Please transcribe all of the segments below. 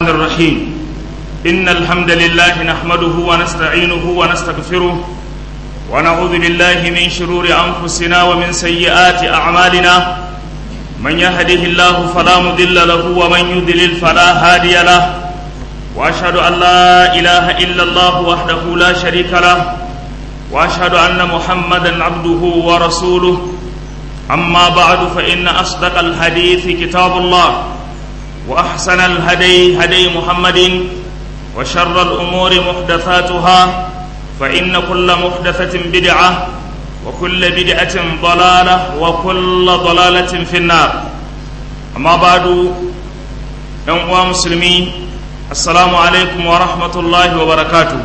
الرحيم إن الحمد لله نحمده ونستعينه ونستغفره ونعوذ بالله من شرور أنفسنا ومن سيئات أعمالنا من يهده الله فلا مضل له ومن يضلل فلا هادي له وأشهد أن لا إله إلا الله وحده لا شريك له وأشهد أن محمدا عبده ورسوله أما بعد فإن أصدق الحديث كتاب الله وأحسن الهدي هدي محمد وشر الأمور محدثاتها فإن كل محدثة بدعة وكل بدعة ضلالة وكل ضلالة في النار أما بعد يوم مسلمين السلام عليكم ورحمة الله وبركاته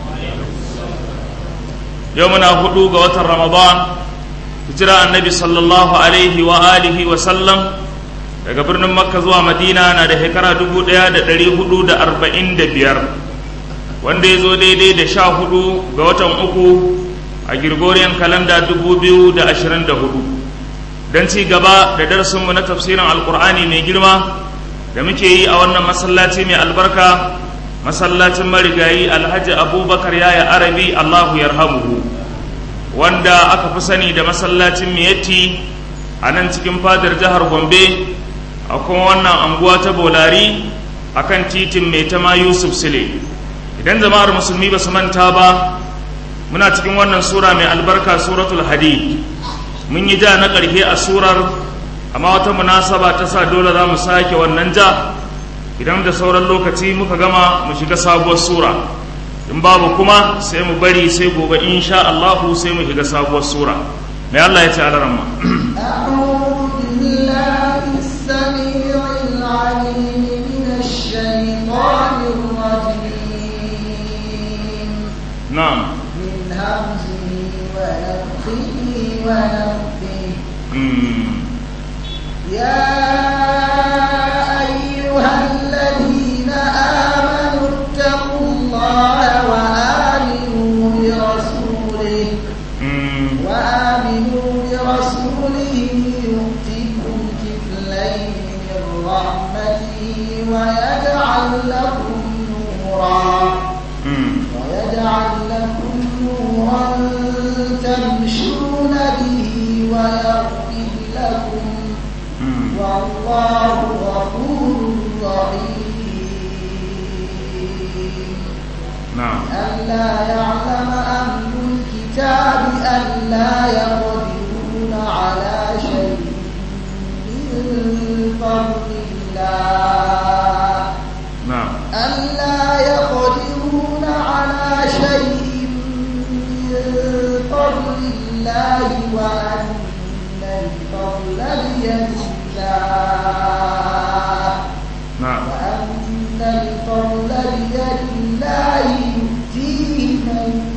يومنا هدوء وتر رمضان hijira annabi sallallahu alaihi wa alihi wa sallam daga birnin makka zuwa madina na da shekara 1445 wanda ya zo daidai da sha hudu ga watan uku a girgoriyan kalanda 2024 don ci gaba da darasinmu na tafsirin alkur'ani mai girma da muke yi a wannan masallaci mai albarka masallacin marigayi alhaji abubakar yaya arabi allahu yarhamuhu wanda aka fi sani da masallacin miyatti a nan cikin fadar jihar gombe a kuma wannan anguwa ta bolari a kan titin mai tama yusuf sile idan jama'ar musulmi ba su manta ba muna cikin wannan sura mai albarka suratul hadid mun yi ja na ƙarshe a surar amma wata munasaba ta sa dole za mu sake wannan ja idan da sauran lokaci muka gama mu shiga sabuwar sura in babu kuma sai mu bari sai gobe insha Allahu sai mu shiga sabuwar sura mai Allah ya ce a laran نعم من همزه ونفخه ونفخه يا أيها الذين آمنوا اتقوا الله وآمنوا برسوله وآمنوا برسوله يؤتكم كفلين من رحمته ويجعل لكم نورا ويجعل لكم نورا تمشون به ويغفر لكم والله غفور رحيم نعم ألا يعلم أهل الكتاب ألا يقدرون على شيء من فضل الله نعم ألا يقدرون على شيء من فضل الله وأن الفضل بيد الله نعم وأن الفضل بيد الله يؤتيه من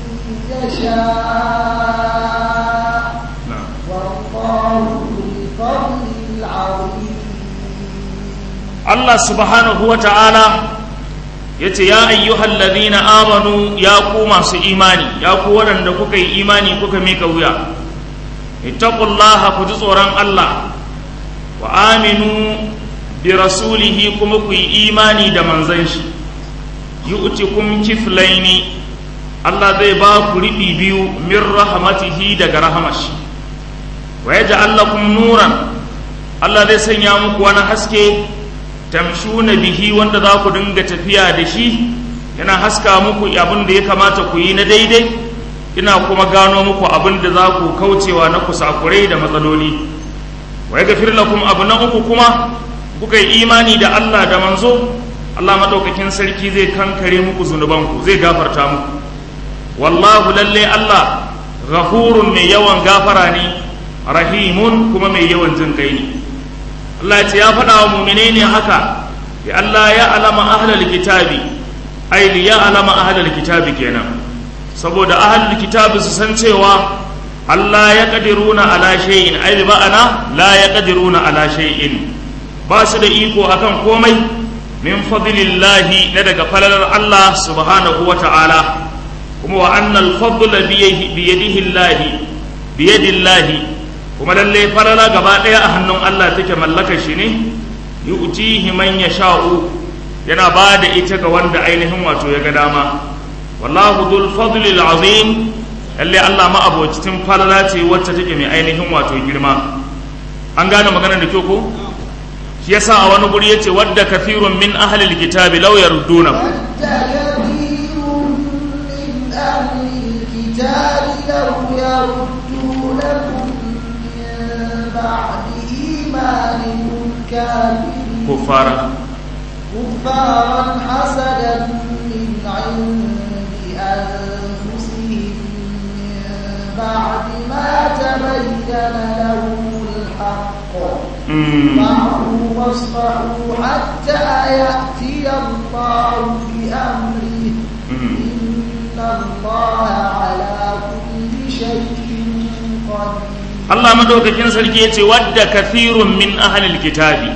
يشاء نعم والله ذو الفضل العظيم Allah subhanahu wa ta'ala ya ce, Ya ayyuhal ladhina amanu ya ku masu imani, ya ku waɗanda kuka yi imani kuka mika wuya, ittaqullaha ku ji tsoron Allah, wa aminu bi rasulihi kuma ku yi imani da manzan shi, yu'tikum kiflaini Allah zai ba ku riɓi biyu min rahamatihi daga rahamashi, wa yaj'al lakum nuran Allah zai sanya muku wani haske tamshuna bihi wanda za ku dinga tafiya da shi yana haska muku abin da ya kamata ku yi na daidai ina kuma gano muku abin da za ku kaucewa na kusakurai da matsaloli wa yaghfir lakum abu na uku kuma kuka yi imani da Allah da manzo Allah madaukakin sarki zai kankare muku zunubanku zai gafarta muku wallahu lalle Allah ghafurun mai yawan gafara ne rahimun kuma mai yawan jin kai ne Allah ce ya faɗa wa mumine ne haka ya Allah ya alama ahlal kitabi ai li ya alama ahlal kitabi kenan saboda ahlul kitabi su san cewa Allah ya qadiruna ala shay'in ai bi ma'ana la ya qadiruna ala shay'in ba su da iko akan komai min fadlillahi na daga falalar Allah subhanahu wa ta'ala kuma wa annal fadla bi yadihi Allah bi yadillahi kuma lalle falala gaba ɗaya a hannun Allah take mallaka shi ne yu'tihi man yasha'u yana ba da ita ga wanda ainihin wato ya ga dama wallahu dhul fadli azim lalle Allah ma abocin falala ce wacce take mai ainihin wato girma an gane maganar da kyau ko shi yasa a wani guri yace wadda kafirun min ahli alkitabi law yardunakum كفارا كفارا حسدا من عند أنفسهم من بعد ما تبين لهم الحق فاعفوا واصفحوا حتى يأتي الله بأمره إن الله على كل شيء قدير Allah madaukakin sarki ya ce wadda kafirun min ahalil kitabi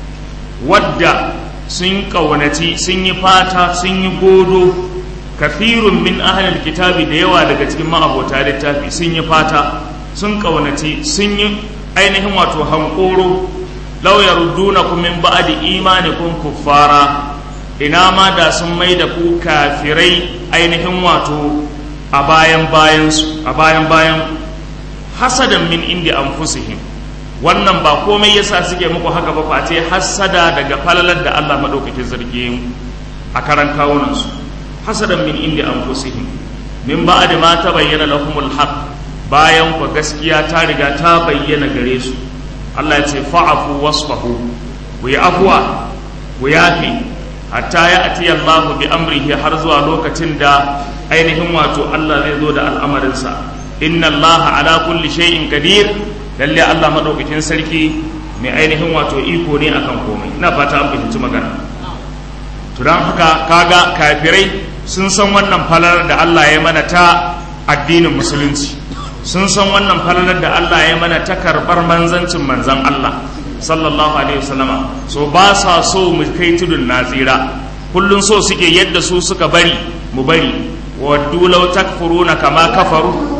wadda sun ƙaunaci sun yi fata sun yi godo kafirun min ahalil kitabi da yawa daga cikin ma'abota littafi sun yi fata sun ƙaunaci sun yi ainihin wato hankoro lauyar duna ku min ba'adi imanikum kuffara ina ma da sun mai da ku kafirai ainihin wato a bayan bayansu a bayan bayan hasadan min indi anfusihim wannan ba komai yasa suke muku haka ba face hasada daga falalar da Allah madaukakin sarki a karan kawunansu hasadan min indi anfusihim min ba'd ma tabayyana lahumul haqq bayan ku gaskiya ta riga ta bayyana gare su Allah ya ce fa'afu wasfahu ku yi afwa ku yafi hatta ya ati Allah bi amrihi har zuwa lokacin da ainihin wato Allah zai zo da al'amarinsa inna allaha ala kulli shay'in qadir lalle Allah madaukakin sarki mai ainihin wato iko ne akan komai ina fata an fahimci magana to dan haka kaga kafirai sun san wannan falalar da Allah ya mana ta addinin musulunci sun san wannan falalar da Allah ya mana ta karbar manzancin manzan Allah sallallahu alaihi wasallama so ba sa so mu kai tudun nazira kullun so suke yadda su suka bari mu bari waddu law takfuruna kama kafaru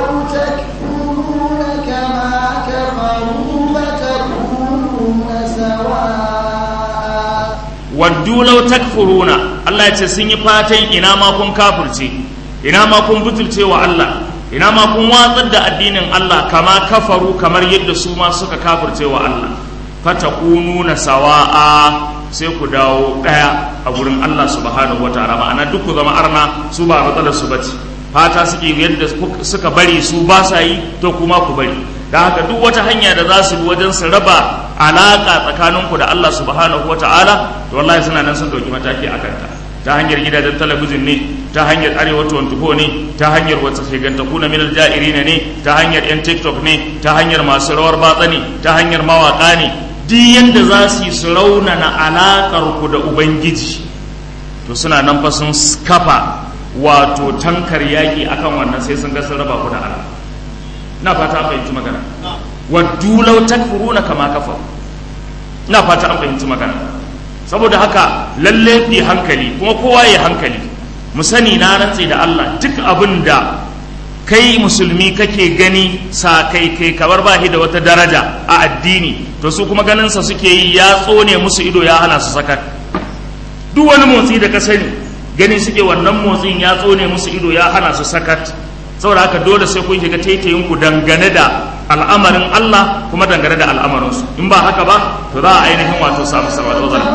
waddu law takfuruna Allah ya ce sun yi fatan ina ma kun kafirce ina ma kun butulce wa Allah ina ma kun watsar da addinin Allah kama kafaru kamar yadda su ma suka kafirce wa Allah fatakununa sawa'a sai ku dawo daya a gurin Allah subhanahu wataala ma'ana duk ku zama arna su ba matsalar su bace fata suke yadda suka bari su ba sa yi to kuma ku bari da haka duk wata hanya da za su bi wajen su raba alaka tsakaninku da Allah subhanahu wataala to wallahi suna nan sun dauki mataki a kanta ta hanyar gidajen talabijin ne ta hanyar arewa 24 ne ta hanyar wata shigantaku na minal ja'irina ne ta hanyar yan tiktok ne ta hanyar masu rawar batsa ne ta hanyar mawaka ne duk yadda za su yi su raunana alaƙar ku da ubangiji to suna nan fa sun kafa wato tankar yaƙi akan wannan sai sun ga sun raba ku da Allah na fata an fahimci magana waddu law takfuruna kama kafa na fata an fahimci magana saboda haka lalle fi hankali kuma kowa ya hankali mu sani na rantse da Allah duk abin da kai musulmi kake gani sa kai kai kamar ba da wata daraja a addini to su kuma ganinsa suke yi ya tsone musu ido ya hana su sakat duk wani motsi da ka sani gani suke wannan motsin ya tsone musu ido ya hana su sakat saboda haka dole sai kun shiga taitayin ku dangane da al'amarin Allah kuma dangane da al'amarin su in ba haka ba to za a ainihin wato samu sama da wazan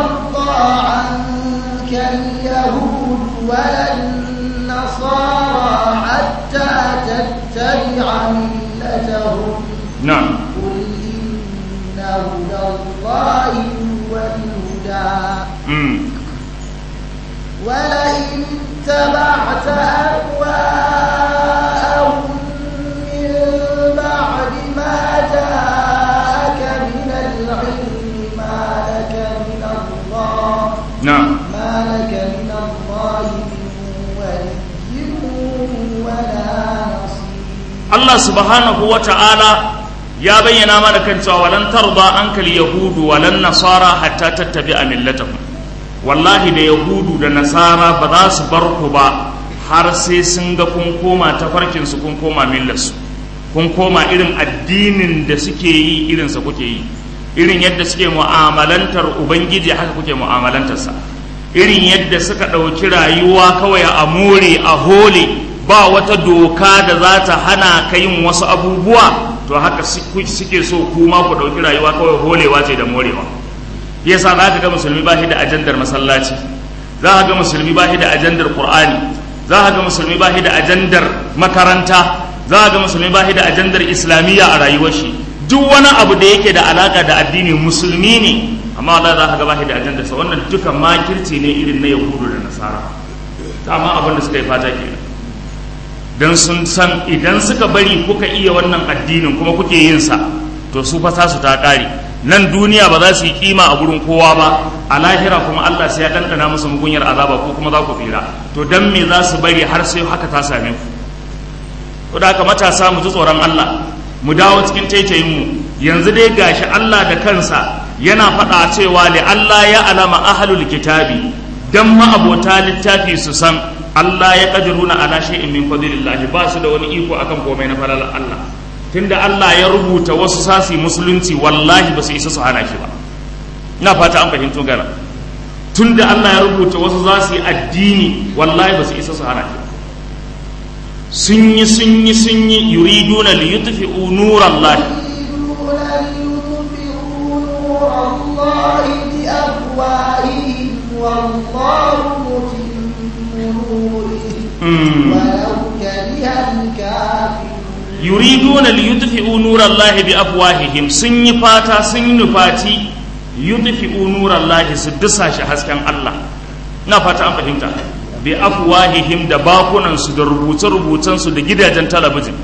حتى تتبع ملتهم نعم قل إن هدى الله هو الهدى امم ولئن اتبعت أهواءهم من بعد ما جاءك من العلم ما لك من الله نعم ما لك من الله من ولي ولا نصير Allah subhanahu wa ta'ala ya bayyana mana kan cewa walan tarda ankal yahudu walan nasara hatta tattabi'a millatahum wallahi da yahudu da nasara ba za su bar ku ba har sai sun ga kun koma tafarkin su kun koma millarsu kun koma irin addinin da suke yi irin sa kuke yi irin yadda suke mu'amalantar ubangiji haka kuke mu'amalantarsa irin yadda suka ɗauki rayuwa kawai a more a hole ba wata doka da za ta hana ka yin wasu abubuwa to haka suke so kuma ku ɗauki rayuwa kawai holewa ce da morewa yasa za ka ga musulmi ba shi da ajandar masallaci za ka ga musulmi ba shi da ajandar qur'ani za ka ga musulmi ba shi da ajandar makaranta za ka ga musulmi ba shi da ajandar islamiyya a rayuwar shi duk wani abu da yake da alaka da addini musulmi ne amma Allah za ka ga ba shi da ajandar sa wannan duka makirci ne irin na yahudu da nasara amma abin da suka yi fata kenan dan sun san idan suka bari kuka iya wannan addinin kuma kuke yin sa to su fa su ta kare nan duniya ba za su yi kima a gurin kowa ba a lahira kuma Allah sai ya ɗanɗana musu mugunyar azaba ko kuma za ku tsira to dan me za su bari har sai haka ta same ku to da haka matasa mu ji tsoron Allah mu dawo cikin taitayin mu yanzu dai gashi Allah da kansa yana faɗa cewa li Allah ya alama ahlul kitabi dan ma abota littafi su san Allah ya kadiruna ala shay'in min fadlillah ba su da wani iko akan komai na falalar Allah tunda Allah ya rubuta wasu sasi musulunci wallahi ba su isa su hana shi ba ina fata an fahimto gara tunda Allah ya rubuta wasu za su yi addini wallahi ba su isa su hana shi sun yi sun yi sun yi yuriduna li yutfi'u nurallahi والله متم نوره ولو كره الكافرون yuriduna li yutfi'u nurallahi bi afwahihim sun yi fata sun yi nufati yutfi'u nurallahi su dusa shi hasken Allah na fata an fahimta bi afwahihim da bakunan su da rubuce rubucen su da gidajen talabijin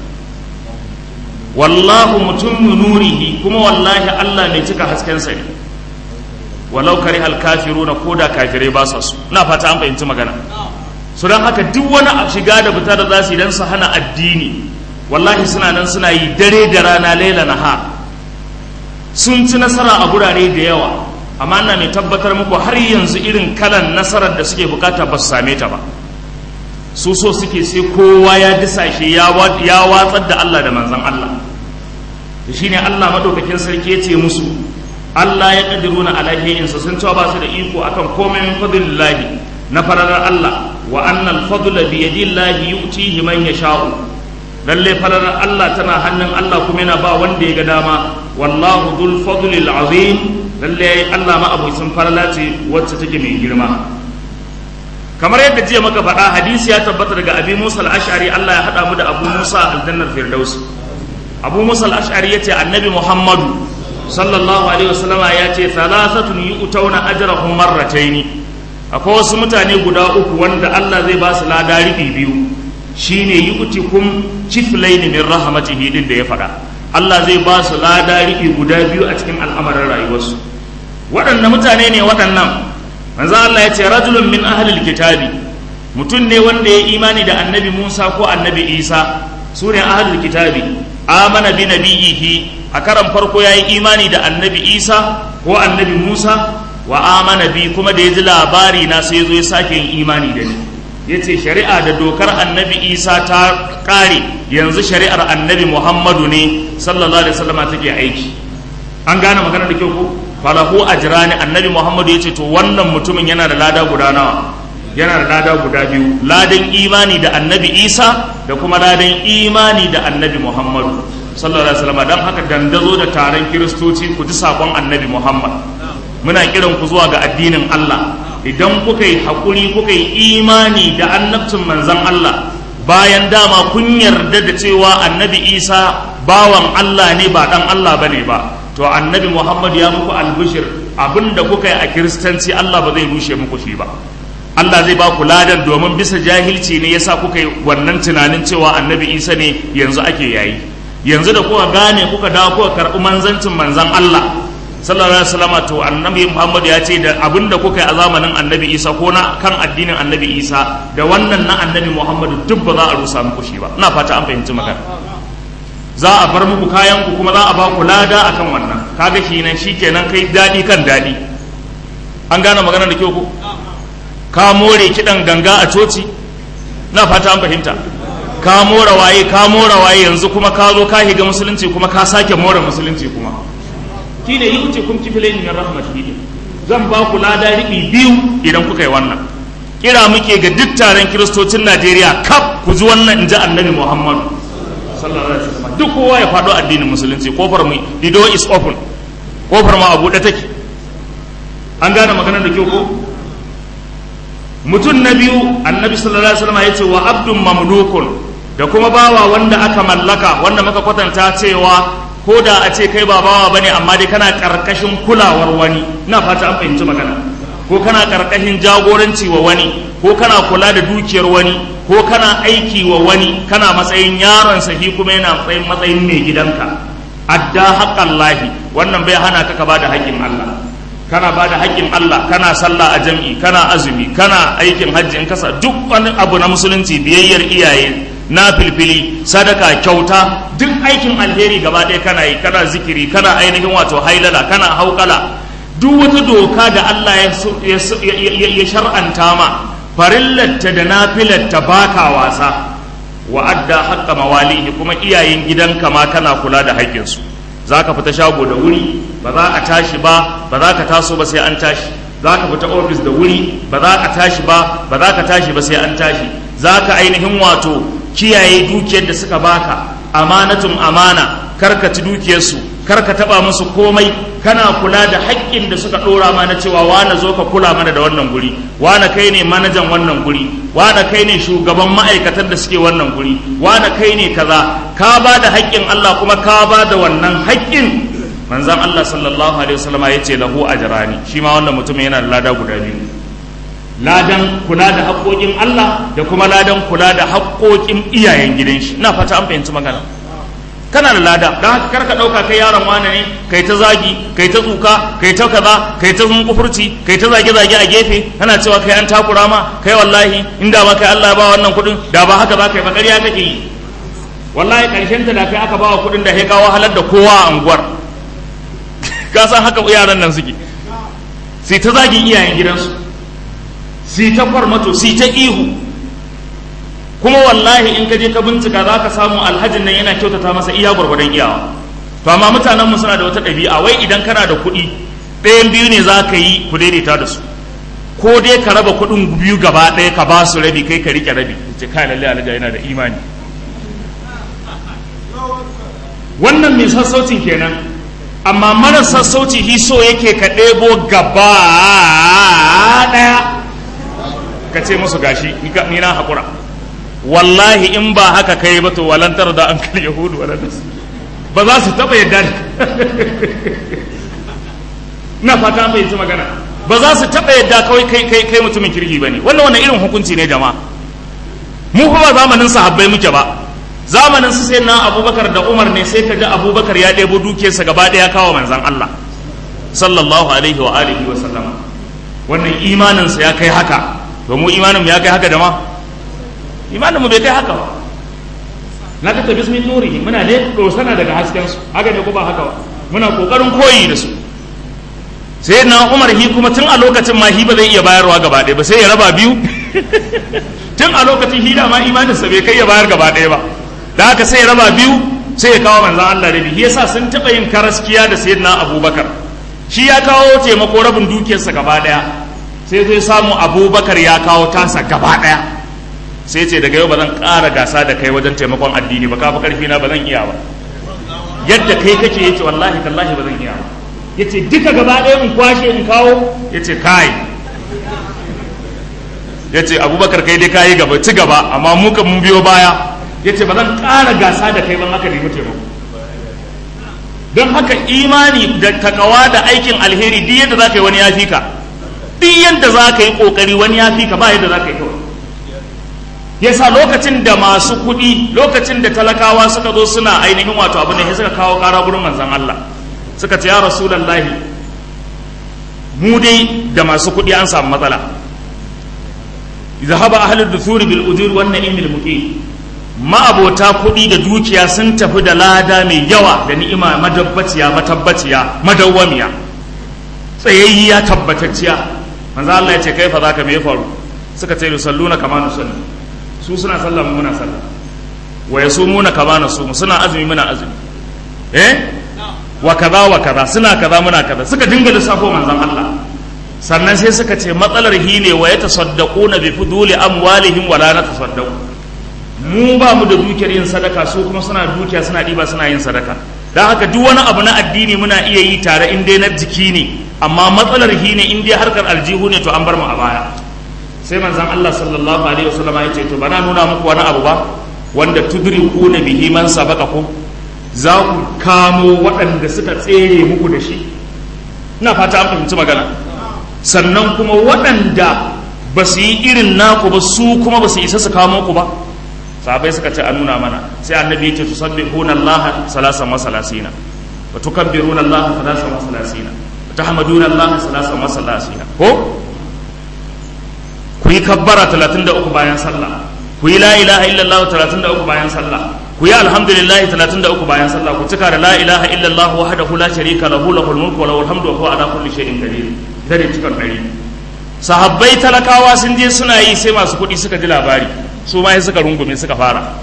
wallahu mutummu nurihi kuma wallahi Allah mai cika hasken sa ne walau karihal kafiruna koda kafirai ba sa su na fata an fahimci magana su don haka duk wani shiga da fita da za su yi don su hana addini wallahi suna nan suna yi dare da rana laila na ha sun ci nasara a gurare da yawa amma ina mai tabbatar muku har yanzu irin kalan nasarar da suke bukata ba su same ta ba su so suke sai kowa ya disashe ya watsar da Allah da manzan Allah da shine Allah madaukakin sarki ya ce musu Allah ya kadiruna alahiyin su sun cewa ba su da iko akan komai min fadlillahi na fararar Allah wa annal fadla bi yadillahi yu'tihi man yasha'u lalle falalar Allah tana hannun Allah kuma yana ba wanda ya ga dama wallahu dhul fadlil azim lalle Allah ma abu sun falala ce wacce take mai girma kamar yadda jiya maka faɗa hadisi ya tabbata daga abi Musa al-Ash'ari Allah ya hada mu da Abu Musa aljannar Firdaus Abu Musa al-Ash'ari yace annabi Muhammadu sallallahu alaihi wasallama yace thalathatun yu'tawna ajrahum marrataini akwai wasu mutane guda uku wanda Allah zai ba su lada riɓi biyu shine yu'tikum kiflaini min rahmatihi din da ya faɗa Allah zai ba su lada riɓi guda biyu a cikin al'amarin rayuwarsu waɗanne mutane ne waɗannan manzo Allah ya ce rajulun min ahlil kitabi mutum ne wanda ya imani da annabi Musa ko annabi Isa su ne ahlul kitabi amana bi nabiyihi a karan farko ya yi imani da annabi Isa ko annabi Musa wa amana bi kuma da ya ji labari na sai ya zo ya sake yin imani da ni ya ce shari'a da dokar annabi isa ta ƙare yanzu shari'ar annabi muhammadu ne sallallahu alaihi wasallam take aiki an gane magana da kyau ko falahu ajrani annabi muhammadu ya ce to wannan mutumin yana da lada guda nawa yana da lada guda biyu ladan imani da annabi isa da kuma ladan imani da annabi muhammadu sallallahu alaihi wasallam dan haka dandazo da taron kiristoci ku ji sakon annabi muhammad muna kiran ku zuwa ga addinin allah idan kuka yi haƙuri kuka yi imani da annabcin manzan Allah bayan dama kun yarda da cewa annabi isa bawan Allah ne ba ɗan Allah ba ne ba to annabi Muhammad ya muku albishir abinda kuka yi a kiristanci Allah ba zai rushe muku shi ba Allah zai ba ku ladan domin bisa jahilci ne yasa kuka yi wannan tunanin cewa annabi isa ne yanzu ake yayi yanzu da kuka gane kuka dawo kuka karɓi manzancin manzan Allah sallallahu alaihi wasallam to annabi Muhammad ya ce da abinda kuka yi a zamanin annabi Isa ko na kan addinin annabi Isa da wannan na annabi Muhammad duk ba za a rusa muku shi ba ina fata an fahimci magana za a bar muku kayan ku kuma za a ba ku lada akan wannan kaga shi nan shikenan kai dadi kan dadi an gane magana da kyau ko ka more kidan ganga a coci na fata an fahimta ka more waye ka more waye yanzu kuma ka zo ka higa musulunci kuma ka sake more musulunci kuma shi ne yuce kun kifile min rahmatihi zan ba ku lada riɓi biyu idan kuka yi wannan kira muke ga duk taron kiristocin najeriya kaf ku ji wannan in ji annabi muhammadu sallallahu alaihi wasallam duk kowa ya faɗo addinin musulunci kofar mu the door is open kofar mu a buɗe take an gane maganar da kyau ko mutum na biyu annabi sallallahu alaihi wasallam ya ce wa abdun mamlukun da kuma bawa wanda aka mallaka wanda muka kwatanta cewa ko da a ce kai ba bawa bane amma dai kana karkashin kulawar wani ina fata an fahimci magana ko kana karkashin jagoranci wa wani ko kana kula da dukiyar wani ko kana aiki wa wani kana matsayin yaron sahi kuma yana matsayin matsayin mai gidanka adda haqqan lahi wannan bai hana ka ka bada haƙƙin Allah kana bada haƙƙin Allah kana sallah a jam'i kana azumi kana aikin hajji in kasa duk wani abu na musulunci biyayyar iyaye na filfili sadaka kyauta duk aikin alheri gaba ɗaya kana yi kana zikiri kana ainihin wato hailala kana haukala duk wata doka da Allah ya shar'anta ma farillarta da nafilarta baka wasa wa adda haqqa mawalihi kuma iyayen gidanka ma kana kula da haƙƙinsu za ka fita shago da wuri ba za a tashi ba ba za ka taso ba sai an tashi za ka fita ofis da wuri ba za a tashi ba ba za ka tashi ba sai an tashi za ka ainihin wato kiyaye dukiyar da suka baka amanatun amana karka ci dukiyarsu karka taba musu komai kana kula da haƙƙin da suka ɗora ma na cewa wane zo ka kula mana da wannan guri wane kai ne manajan wannan guri wane kai ne shugaban ma'aikatan da suke wannan guri wane kai ne kaza ka ba da haƙƙin Allah kuma ka ba da wannan haƙƙin manzon Allah sallallahu alaihi wasallama ya ce lahu ajrani shi ma wannan mutumin yana da lada guda biyu ladan kula da haƙoƙin Allah da kuma ladan kula da haƙoƙin iyayen gidan shi ina fata an fahimci magana kana da lada don haka karka ɗauka kai yaron wane ne kai ta zagi kai ta tsuka kai ta kaza kai ta kufurci kai ta zage zage a gefe kana cewa kai an takura ma kai wallahi inda ba kai Allah ba wannan kuɗin da ba haka za ka yi ba ƙarya kake yi wallahi ƙarshen ta da kai aka ba wa kuɗin da ya kawo halar da kowa a unguwar ka san haka yaran nan suke sai ta zagin iyayen gidansu sai ta kwarmato sai ta ihu kuma wallahi in ka je ka bincika za ka samu alhajin nan yana kyautata masa iya gwargwadon iyawa to amma mutanen mu suna da wata ɗabi'a wai idan kana da kuɗi ɗayan biyu ne za ka yi ku daidaita da su ko dai ka raba kuɗin biyu gaba ɗaya ka ba su rabi kai ka rike rabi ce kai lalle alhaji yana da imani wannan mai sassaucin kenan amma mara sassauci hi so yake ka ɗebo gaba ɗaya ka ce musu gashi ni na haƙura wallahi in ba haka kai ba to walantar da an kal yahudu wala ba za su taɓa yadda na fata bai ji magana ba za su taɓa yadda kawai kai kai kai mutumin kirki bane wannan wannan irin hukunci ne jama'a mu fa ba zamanin sahabbai muke ba zamanin su sai na abubakar da umar ne sai ka ga abubakar ya ɗebo dukiyarsa gaba ɗaya kawo manzan allah sallallahu alaihi wa alihi wa sallama wannan imaninsa ya kai haka to mu imanin ya kai haka da ma imanin mu bai kai haka ba na ka tabi min nuri muna ne dosana daga hasken su haka ne ko ba haka ba muna kokarin koyi da su sai na umar hi kuma tun a lokacin ma hi ba zai iya bayarwa gaba ɗaya ba sai ya raba biyu tun a lokacin hi da ma imaninsa bai kai ya bayar gaba ɗaya ba da haka sai ya raba biyu sai ya kawo manzan Allah rabi shi yasa sun taɓa yin karaskiya da sayyidina abubakar shi ya kawo taimako rabin dukiyarsa gaba ɗaya sai zai samu abubakar ya kawo tasa gaba ɗaya sai ce daga yau ba zan ƙara gasa da kai wajen taimakon addini ba kafa ƙarfi na ba zan iya ba yadda kai kake yace wallahi tallahi ba zan iya ba yace duka gaba ɗaya in kwashe in kawo yace kai yace abubakar kai dai kayi gaba ci gaba amma mu kan mun biyo baya yace ba zan ƙara gasa da kai ban haka nemi taimako don haka imani da takawa da aikin alheri duk yadda za ka yi wani ya fi ka duk yadda za ka yi ƙoƙari wani ya fi ka ba yadda za ka yi kawai yasa lokacin da masu kuɗi lokacin da talakawa suka zo suna ainihin wato abu ne suka kawo ƙara gurin manzon Allah suka ce ya rasulallahi mu dai da masu kuɗi an samu matsala zahaba ahlud duthuri bil ujur wan na'imil muqim ma'abota kuɗi da dukiya sun tafi da lada mai yawa da ni'ima madabbaciya matabbaciya madawwamiya tsayayya tabbatacciya manzo Allah ya ce kai fa zaka me ya faru suka ce salluna kama nusalli su suna sallah mu muna sallah wa yasumuna kama nasumu suna azumi muna azumi eh wa kaza wa kaza suna kaza muna kaza suka dinga lissafo manzon Allah sannan sai suka ce matsalar hi ne wa ya tasaddaquna bi fuduli amwalihim wala na tasaddaqu mu ba mu da dukiyar yin sadaka su kuma suna dukiya suna ɗiba suna yin sadaka don haka duk wani abu na addini muna iya yi tare in dai na jiki ne amma matsalar hi ne in dai harkar aljihu ne to an bar mu a baya sai manzon Allah sallallahu alaihi wasallam ya ce to bana nuna muku wani abu ba wanda tudrikuna bihi man sabaqakum za ku kamo waɗanda suka tsere muku da shi ina fata an fahimci magana sannan kuma waɗanda ba su yi irin naku ba su kuma ba su isa su kamo ku ba sahabai suka ce a nuna mana sai annabi ya ce tusabbihuna Allah salasan wa salasina wa tukabbiruna Allah salasan wa salasina wa tahmaduna Allah salasan wa salasina ko ku yi kabbara 33 bayan sallah ku yi la ilaha illallah 33 bayan sallah ku yi alhamdulillah 33 bayan sallah ku cika da la ilaha illallah wahdahu la sharika lahu lahul mulku wa lahul hamdu wa huwa ala kulli shay'in qadir dare cikin dari sahabbai talakawa sun je suna yi sai masu kuɗi suka ji labari su ma suka rungume suka fara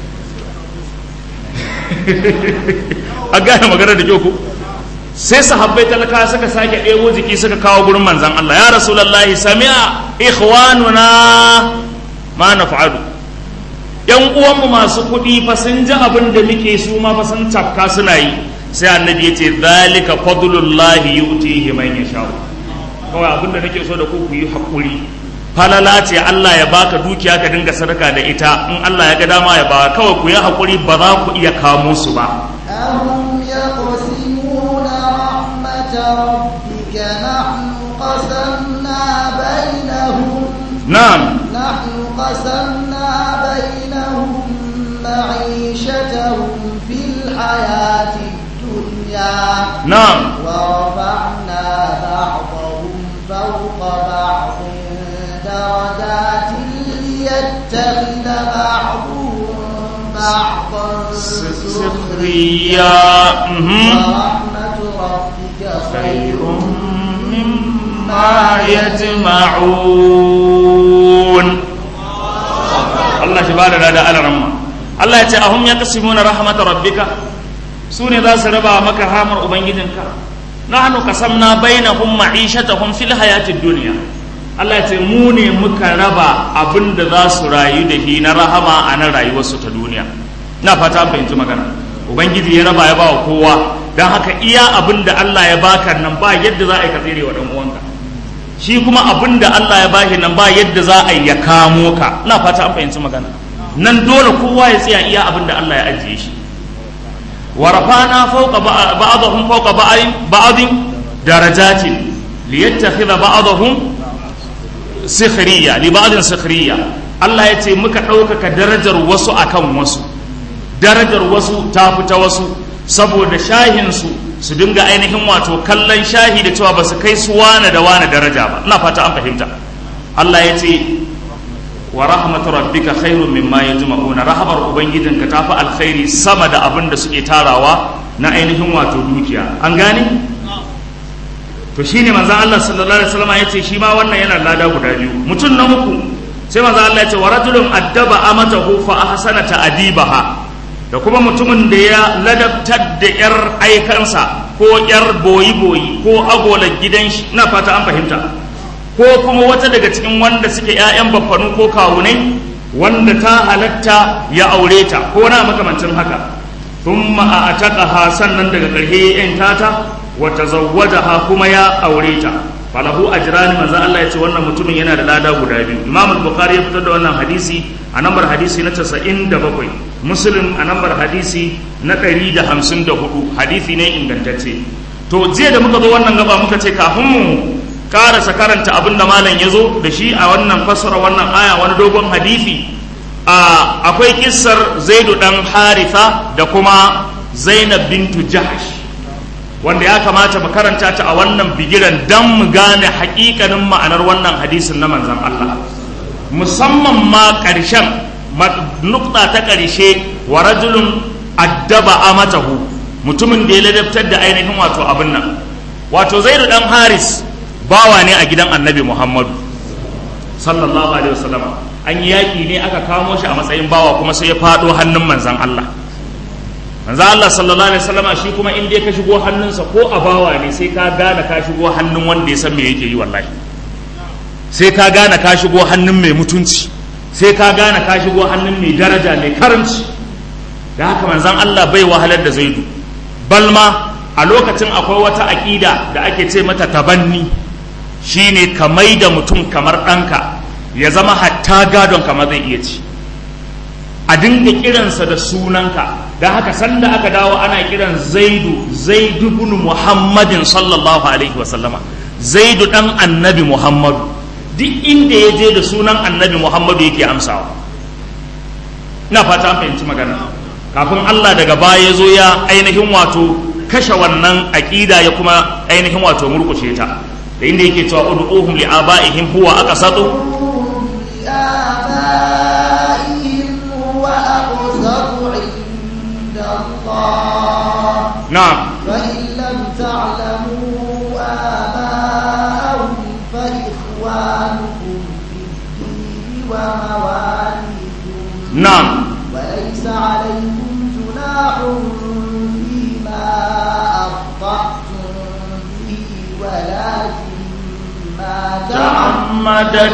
a gane magana da kyau ku sai sahabbai talaka suka sake ɗebo jiki suka kawo gurin manzan Allah ya rasulullahi sami'a ikhwanuna ma naf'alu yan uwanmu masu kuɗi fa sun ji abin da muke su ma fa sun tafka suna yi sai annabi ya ce zalika fadlullahi yu'tihi man yasha kawai abin da nake so da ku ku yi hakuri falala ce Allah ya baka dukiya ka dinga sadaka da ita in Allah ya ga dama ya ba kawai ku yi hakuri ba za ku iya kamo su ba أهم يقسمون رحمة ربك نحن قسمنا بينهم na'am نحن قسمنا بينهم معيشتهم في الحياة الدنيا na'am ورفعنا بعضهم فوق بعض درجات ليتخذ بعضهم بعضا سخريا mhm. ورحمة ربك خير مما يجمعون Allah shi bada da alaramma Allah ya ce ahum yaqsimuna rahmat rabbika su ne za su raba maka hamar ubangijinka nahnu qasamna bainahum ma'ishatahum fil hayatid dunya Allah ya ce mu ne muka raba abinda za su rayu da shi na rahama a nan rayuwarsu ta duniya na fata an fahimci magana ubangiji ya raba ya ba wa kowa don haka iya abin da Allah ya baka nan ba yadda za a yi ka tsere wa dan uwanka shi kuma abin da Allah ya bashi nan ba yadda za a yi ya kamo ka ina fata an fahimci magana nan dole kowa ya tsaya iya abin da Allah ya ajiye shi wa rafana fawqa ba'dahum fawqa ba'din darajatin liyattakhidha ba'dahum sikhriya li ba'din sikhriya Allah ya ce muka ɗaukaka darajar wasu akan wasu darajar wasu ta fita wasu saboda shahinsu su dinga ainihin wato kallon shahi da cewa ba su kai su wane da wane daraja ba ina fata an fahimta Allah ya ce wa rahmatu rabbika khairun mimma yajma'una rahamar ubangijinka ta fi alkhairi sama da abin da suke tarawa na ainihin wato dukiya an gane to shine manzon Allah sallallahu alaihi wasallam ya ce shi ma wannan yana lada guda biyu mutum na uku sai manzon Allah ya ce wa rajulun addaba amatahu fa ahsana ta'dibaha da kuma mutumin da ya ladabtar da 'yar aikansa ko 'yar boyi-boyi ko agolar gidan shi na fata an fahimta ko kuma wata daga cikin wanda suke 'ya'yan baffanu ko kawunai wanda ta halatta ya aure ta ko na makamancin haka thumma a ataqaha sannan daga ƙarshe ya yanta ta wa tazawwajaha kuma ya aure ta falahu ajrani manzo Allah ya ce wannan mutumin yana da lada guda biyu Imam al-Bukhari ya fitar da wannan hadisi a nambar hadisi na 97 Muslim a nambar hadisi na 154 hadisi ne ingantacce to jiya da muka zo wannan gaba muka ce kafin mu karasa karanta abin da malam ya zo da shi a wannan fassara wannan aya wani dogon hadisi a akwai kissar Zaidu dan Haritha da kuma Zainab bintu Jahash wanda ya kamata mu karanta ta a wannan bigiran dan mu gane hakikanin ma'anar wannan hadisin na manzon Allah musamman ma ƙarshen nukta ta ƙarshe wa rajulun addaba amatahu mutumin da ya ladabtar da ainihin wato abin nan wato zaidu dan haris bawa ne a gidan annabi muhammadu sallallahu alaihi wasallam an yi yaƙi ne aka kamo shi a matsayin bawa kuma sai ya faɗo hannun manzon Allah manzo Allah sallallahu alaihi wasallama shi kuma in dai ka shigo hannunsa ko a bawa ne sai ka gane ka shigo hannun wanda ya san me yake yi wallahi sai ka gane ka shigo hannun mai mutunci sai ka gane ka shigo hannun mai daraja mai karamci da haka manzon Allah bai wahalar da zaidu balma a lokacin akwai wata aƙida da ake ce mata tabanni shine ka mai da mutum kamar ɗanka ya zama hatta gadon kama zai iya ci a dinga kiransa da sunanka da haka sanda aka dawo ana kiran zaidu zaidu bin muhammadin sallallahu alaihi wasallama zaidu dan annabi muhammadu duk inda ya je da sunan annabi muhammadu yake amsawa ina fata an fahimci magana kafin allah daga baya ya zo ya ainihin wato kashe wannan aƙida ya kuma ainihin wato murkushe ta da inda yake cewa ud'uhum li abaihim huwa aqsatu لآبائهم هو أقسط عند الله na'am فإن لم تعلموا آباءهم فإخوانكم في الدين ومواليكم na'am وليس عليكم جناح فيما أخطأتم به ولكن ما تعمدت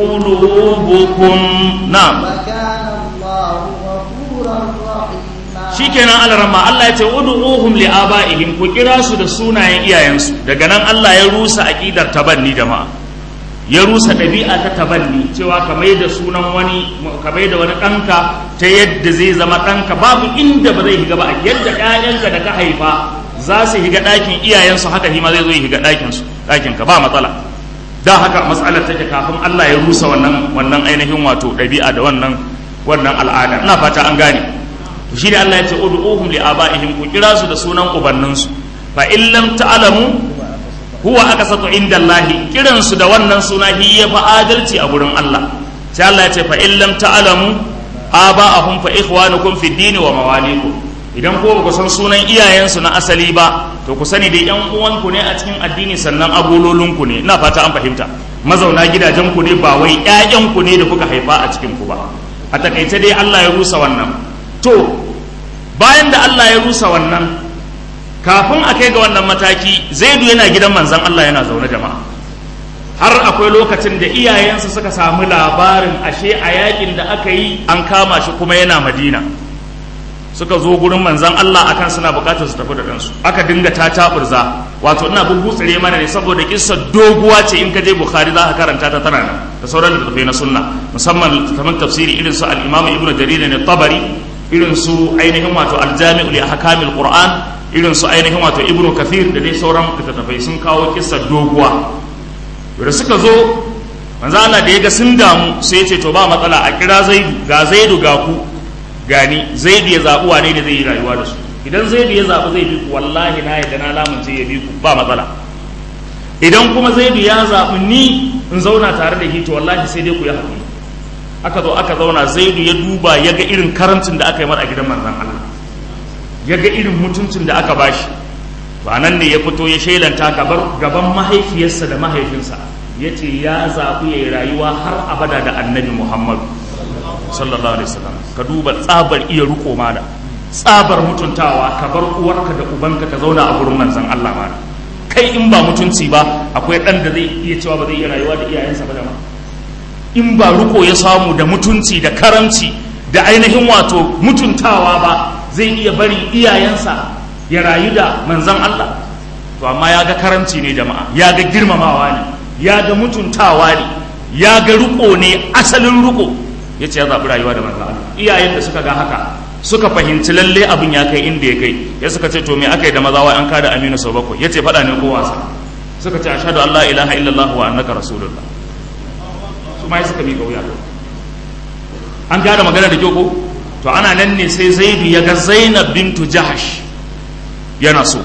قلوبكم نعم وكان الله غفورا رحيما shikenan alarama Allah ya ce ud'uhum li abaihim ku kira su da sunayen iyayensu daga nan Allah ya rusa aqidar tabanni jama'a ya rusa ɗabi'a ta tabanni cewa ka mai da sunan wani ka mai da wani ɗanka ta yadda zai zama ɗanka babu inda ba zai higa ba yadda ƴaƴanka da ka haifa za su higa ɗakin iyayensu haka shi ma zai zo ya higa ɗakin su ɗakin ka ba matsala da haka matsalar take kafin Allah ya rusa wannan wannan ainihin wato ɗabi'a da wannan wannan al'ada ina fata an gane to shi ne Allah ya ce ud'uhum li abaihim ku kira su da sunan ubanninsu fa in lam ta'lamu huwa aqsatu inda Allah kiran su da wannan suna hi ya fa adalci a gurin Allah sai Allah ya ce fa in lam ta'lamu aba'ahum fa ikhwanukum fi dini wa mawalikum idan ko ba ku san sunan iyayensu na asali ba to ku sani dai yan uwanku ne a cikin addini sannan agololinku ne ina fata an fahimta mazauna gidajenku ne ba wai ƴaƴanku ne da kuka haifa a cikin ku ba a takaice dai Allah ya rusa wannan to bayan da Allah ya rusa wannan kafin a kai ga wannan mataki zaidu yana gidan manzon Allah yana zaune jama'a har akwai lokacin da iyayensa suka samu labarin ashe a yakin da aka yi an kama shi kuma yana madina suka zo gurin manzan Allah akan suna bukatar su tafi da ɗansu aka dinga ta taburza wato ina bubutsire mana ne saboda kissa doguwa ce in ka je bukhari za ka karanta ta tana nan da sauran littattafai na sunna musamman littattafan tafsiri irin su al-imam ibnu jarir ne tabari irin su ainihin wato al-jami'u li ahkamil qur'an irin su ainihin wato ibnu kathir da dai sauran littattafai sun kawo kissa doguwa da suka zo manzo Allah da ya ga sun damu sai ya ce to ba matsala a kira zaidu ga zaidu ga ku gani zaidu ya zaɓi wane ne zai yi rayuwa da su idan zaidu ya zaɓi zai bi ku wallahi na yadda na lamunce ya bi ku ba matsala idan kuma zaidu ya zaɓi ni in zauna tare da hito wallahi sai dai ku yi haƙuri aka zo aka zauna zaidu ya duba ya ga irin karancin da aka yi mar a gidan manzon Allah ya ga irin mutuncin da aka bashi ba nan ne ya fito ya shailanta gaban mahaifiyarsa da mahaifinsa ya ce ya zaɓi ya yi rayuwa har abada da annabi muhammadu sallallahu alaihi wasallam ka duba tsabar iya riko mana tsabar mutuntawa ka bar uwarka da ubanka ka zauna a gurin manzon Allah mana kai in ba mutunci ba akwai ɗan da zai iya cewa ba zai iya rayuwa da iyayensa ba da ma in ba riko ya samu da mutunci da karamci da ainihin wato mutuntawa ba zai iya bari iyayensa ya rayu da manzan Allah to amma ya ga karamci ne jama'a ya ga girmamawa ne ya ga mutuntawa ne ya ga riko ne asalin riko ya ce ya zaɓi rayuwa da manzan Allah iyayen da suka ga haka suka fahimci lalle abin ya kai inda ya kai ya suka ce to me aka yi da maza wa an kada aminu sau bakwai ya ce faɗa ne ko wasa suka ce ashhadu an la ilaha illallah wa annaka rasulullah su ma suka miƙa wuya an gada magana da kyau ko to ana nan ne sai zaidu ya ga zainab bintu jahash yana so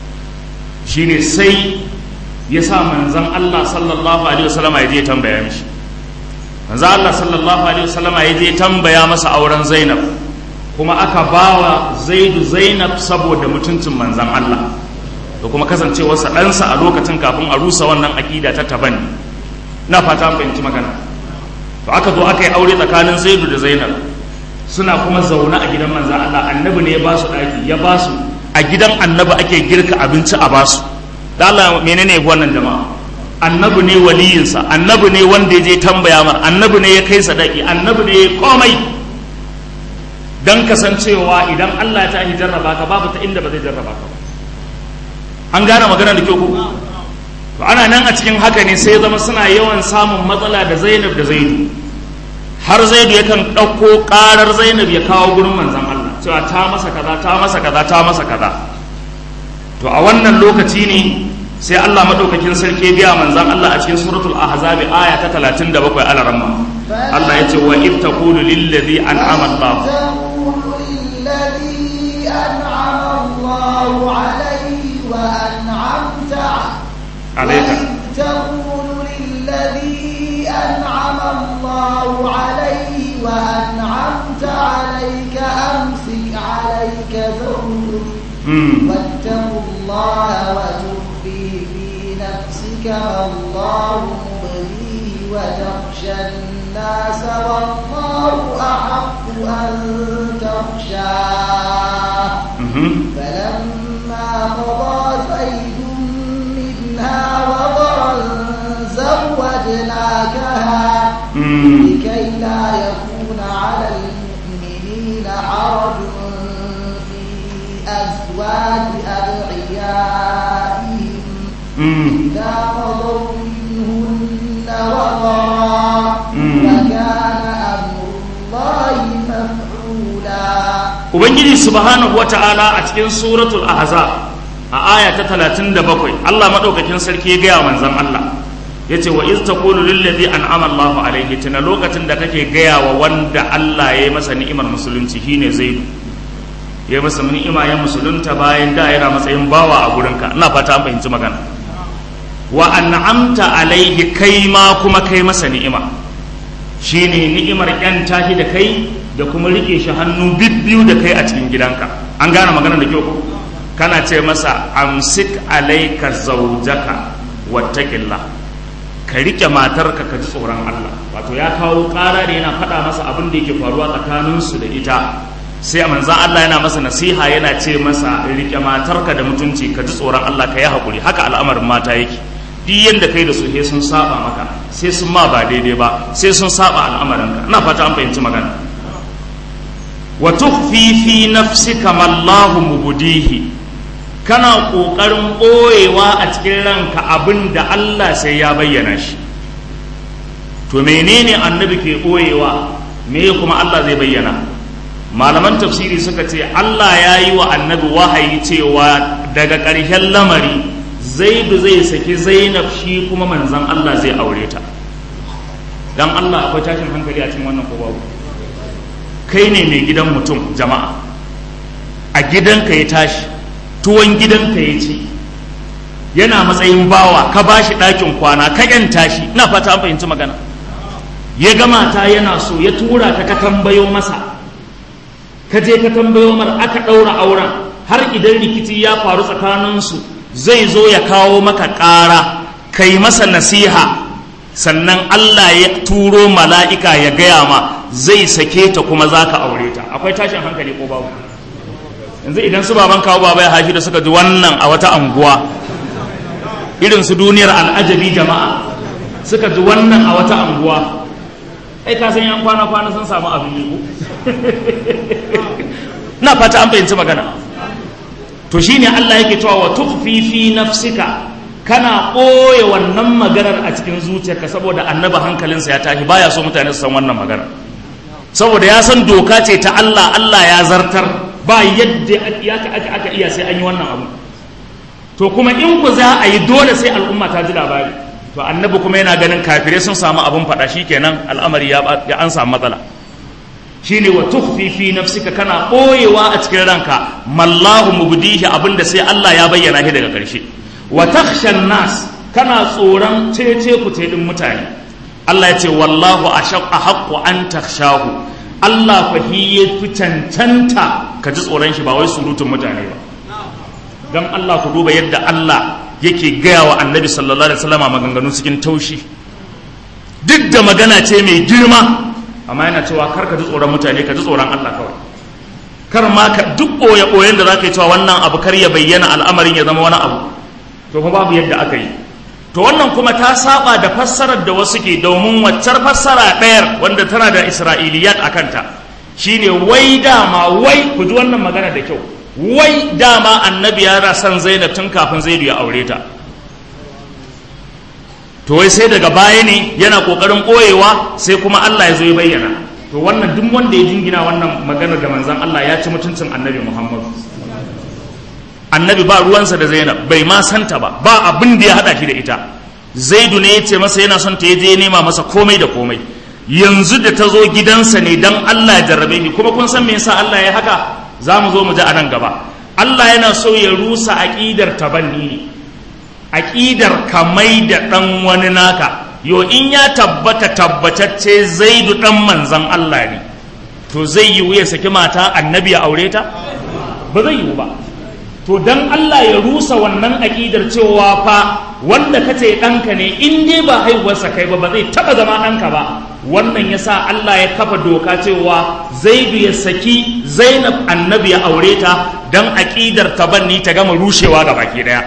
shine sai ya sa manzan Allah sallallahu alaihi wasallam ya je tambaya mishi manzan Allah sallallahu alaihi wasallam ya je tambaya masa auren zainab kuma aka bawa zaidu zainab saboda mutuncin manzan Allah da kuma kasancewarsa ɗansa a lokacin kafin a rusa wannan aƙida ta tabanni na fata fahimci magana to aka zo aka yi aure tsakanin zaidu da zainab suna kuma zaune a gidan manzan Allah annabi ne ya ba su ɗaki ya ba su a gidan annabi ake girka abinci a ba su da Allah menene wannan jama'a annabi ne waliyinsa annabi ne wanda ya je tambaya mar annabi ne ya kai sadaki annabi ne ya komai dan kasancewa idan Allah ya tashi jarraba ka babu ta inda ba zai jarraba ka ba an gane magana da kyau ko to ana nan a cikin haka ne sai zama suna yawan samun matsala da Zainab da Zaidu har Zaidu yakan ɗauko ƙarar Zainab ya kawo gurin manzon Allah cewa ta masa kaza ta masa kaza ta masa kaza to a wannan lokaci ne sai Allah madaukakin sarki ya biya manzon Allah a cikin suratul ahzab aya ta 37 alaramma Allah ya ce wa id taqulu lil ladhi an'ama Allah تقول للذي أنعم الله عليه وأنعمت عليك وإذ تقول للذي أنعم الله عليه وأنعمت عليك أمسك عليك زوجك mm. واتقوا الله وتخفي في نفسك ما الله مبديه وتخشى الناس والله أحق أن تخشاه mhm. فلما قضى زيد منها وطرا زوجناكها Mm. لكي لا يكون على المؤمنين حرج في أزواج أدعيائهم Mm. إذا قضوا منهن وطرا مم. وكان أمر الله مفعولا ubangiji subhanahu wata'ala a cikin suratul ahzab a aya ta 37 Allah madaukakin sarki ya gaya wa manzon Allah yace wa iz taqulu lil ladhi an'ama Allahu alayhi tana lokacin da kake gaya wa wanda Allah ya yi masa ni'imar musulunci shine Zaidu ya yi masa ni'ima ya musulunta bayan da yana matsayin bawa a gurinka ina fata an fahimci magana wa an'amta alaihi kai ma kuma kai masa ni'ima shine ni'imar yan tashi da kai da kuma rike shi hannu bibbiyu da kai a cikin gidanka an gane magana da kyau ko kana ce masa amsik alaika zaujaka wattaqillah ka rike matarka ka ji tsoron Allah wato ya kawo ƙara da yana faɗa masa abin da yake faruwa tsakaninsu da ita sai manzan Allah yana masa nasiha yana ce masa rike matarka da mutunci ka ji tsoron Allah ka yi haƙuri haka al'amarin mata yake duk yadda kai da su sai sun saba maka sai sun ma ba daidai ba sai sun saba al'amarinka ina fata an fahimci magana wa tukhfi fi nafsika ma Allahu mubdihi kana kokarin boyewa a cikin ranka abin da Allah sai ya bayyana shi to menene annabi ke boyewa me kuma Allah zai bayyana malaman tafsiri suka ce Allah ya yi wa annabi wahayi cewa daga ƙarshen lamari zaidu zai saki zainab shi kuma manzan Allah zai aure ta dan Allah akwai tashin hankali a cikin wannan ko babu kai ne mai gidan mutum jama'a a gidanka ya tashi tuwon gidanka ya ci yana matsayin bawa ka ba shi ɗakin kwana ka yanta shi ina fata an fahimci magana ya gama ta yana so ya tura ka ka tambayo masa ka je ka tambayo mar aka ɗaura auren har idan rikici ya faru tsakaninsu zai zo ya kawo maka ƙara kai masa nasiha sannan Allah ya turo mala'ika ya gaya ma zai sake ta kuma za ka aure ta akwai tashin hankali ko babu yanzu idan su baban kawo baba ya hashi da suka ji wannan a wata anguwa irin su duniyar al'ajabi jama'a suka ji wannan a wata anguwa ai ka san yan kwana kwana sun samu abin yi na fata an fahimci magana to shine Allah yake cewa wa tukhfi fi nafsika kana ɓoye wannan maganar a cikin zuciyarka saboda annaba hankalinsa ya tashi baya so mutane su san wannan magana saboda ya san doka ce ta Allah Allah ya zartar ba yadda aka aka aka iya sai an yi wannan abu to kuma in ku za a yi dole sai al'umma ta ji labari to annabi kuma yana ganin kafirai sun samu abun faɗa shikenan al'amari ya an samu matsala shine wa tukhfi fi nafsika kana ɓoyewa a cikin ranka mallahu mubdihi abinda sai Allah ya bayyana shi daga ƙarshe wa takhshan nas kana tsoron cece ku din mutane Allah ya ce wallahu ashaq ahqqu an takhshahu Allah fa hi ya fi cancanta ka ji tsoron shi ba wai surutun mutane ba dan Allah ku duba yadda Allah yake gaya wa annabi sallallahu alaihi wasallam maganganu cikin taushi duk da magana ce mai girma amma yana cewa kar ka ji tsoron mutane ka ji tsoron Allah kawai kar ma ka duk boye boyen da zaka yi cewa wannan abu kar ya bayyana al'amarin ya zama wani abu to fa babu yadda aka yi to wannan kuma ta saba da fassarar da wasu ke domin waccar fassara ɗayar wanda tana da isra'iliyat a kanta shine wai dama wai ku ji wannan magana da kyau wai dama annabi ya son zainab tun kafin zaidu ya aure ta to wai sai daga baya ne yana kokarin ɓoyewa sai kuma Allah ya zo ya bayyana to wannan duk wanda ya jingina wannan magana da manzon Allah ya ci mutuncin annabi Muhammadu annabi ba ruwansa da zainab bai ma santa ba ba abin da ya hada shi da ita zaidu ne ya ce masa yana son ta ya je nema masa komai da komai yanzu da ta zo gidansa ne dan Allah ya jarrabe ni kuma kun san me yasa Allah ya haka za mu zo mu ji a nan gaba Allah yana so ya rusa aqidar tabanni ne aqidar kamai da dan wani naka yo in ya tabbata tabbatacce zaidu dan manzon Allah ne to zai yi ya saki mata annabi ya aure ta ba zai yiwu ba to dan Allah ya rusa wannan aƙidar cewa fa wanda kace ɗanka ne in dai ba haihuwarsa kai ba ba zai taɓa zama ɗanka ba wannan ya sa Allah ya kafa doka cewa zaidu ya saki zainab annabi ya aure ta dan aƙidar tabanni ta gama rushewa ga baki ɗaya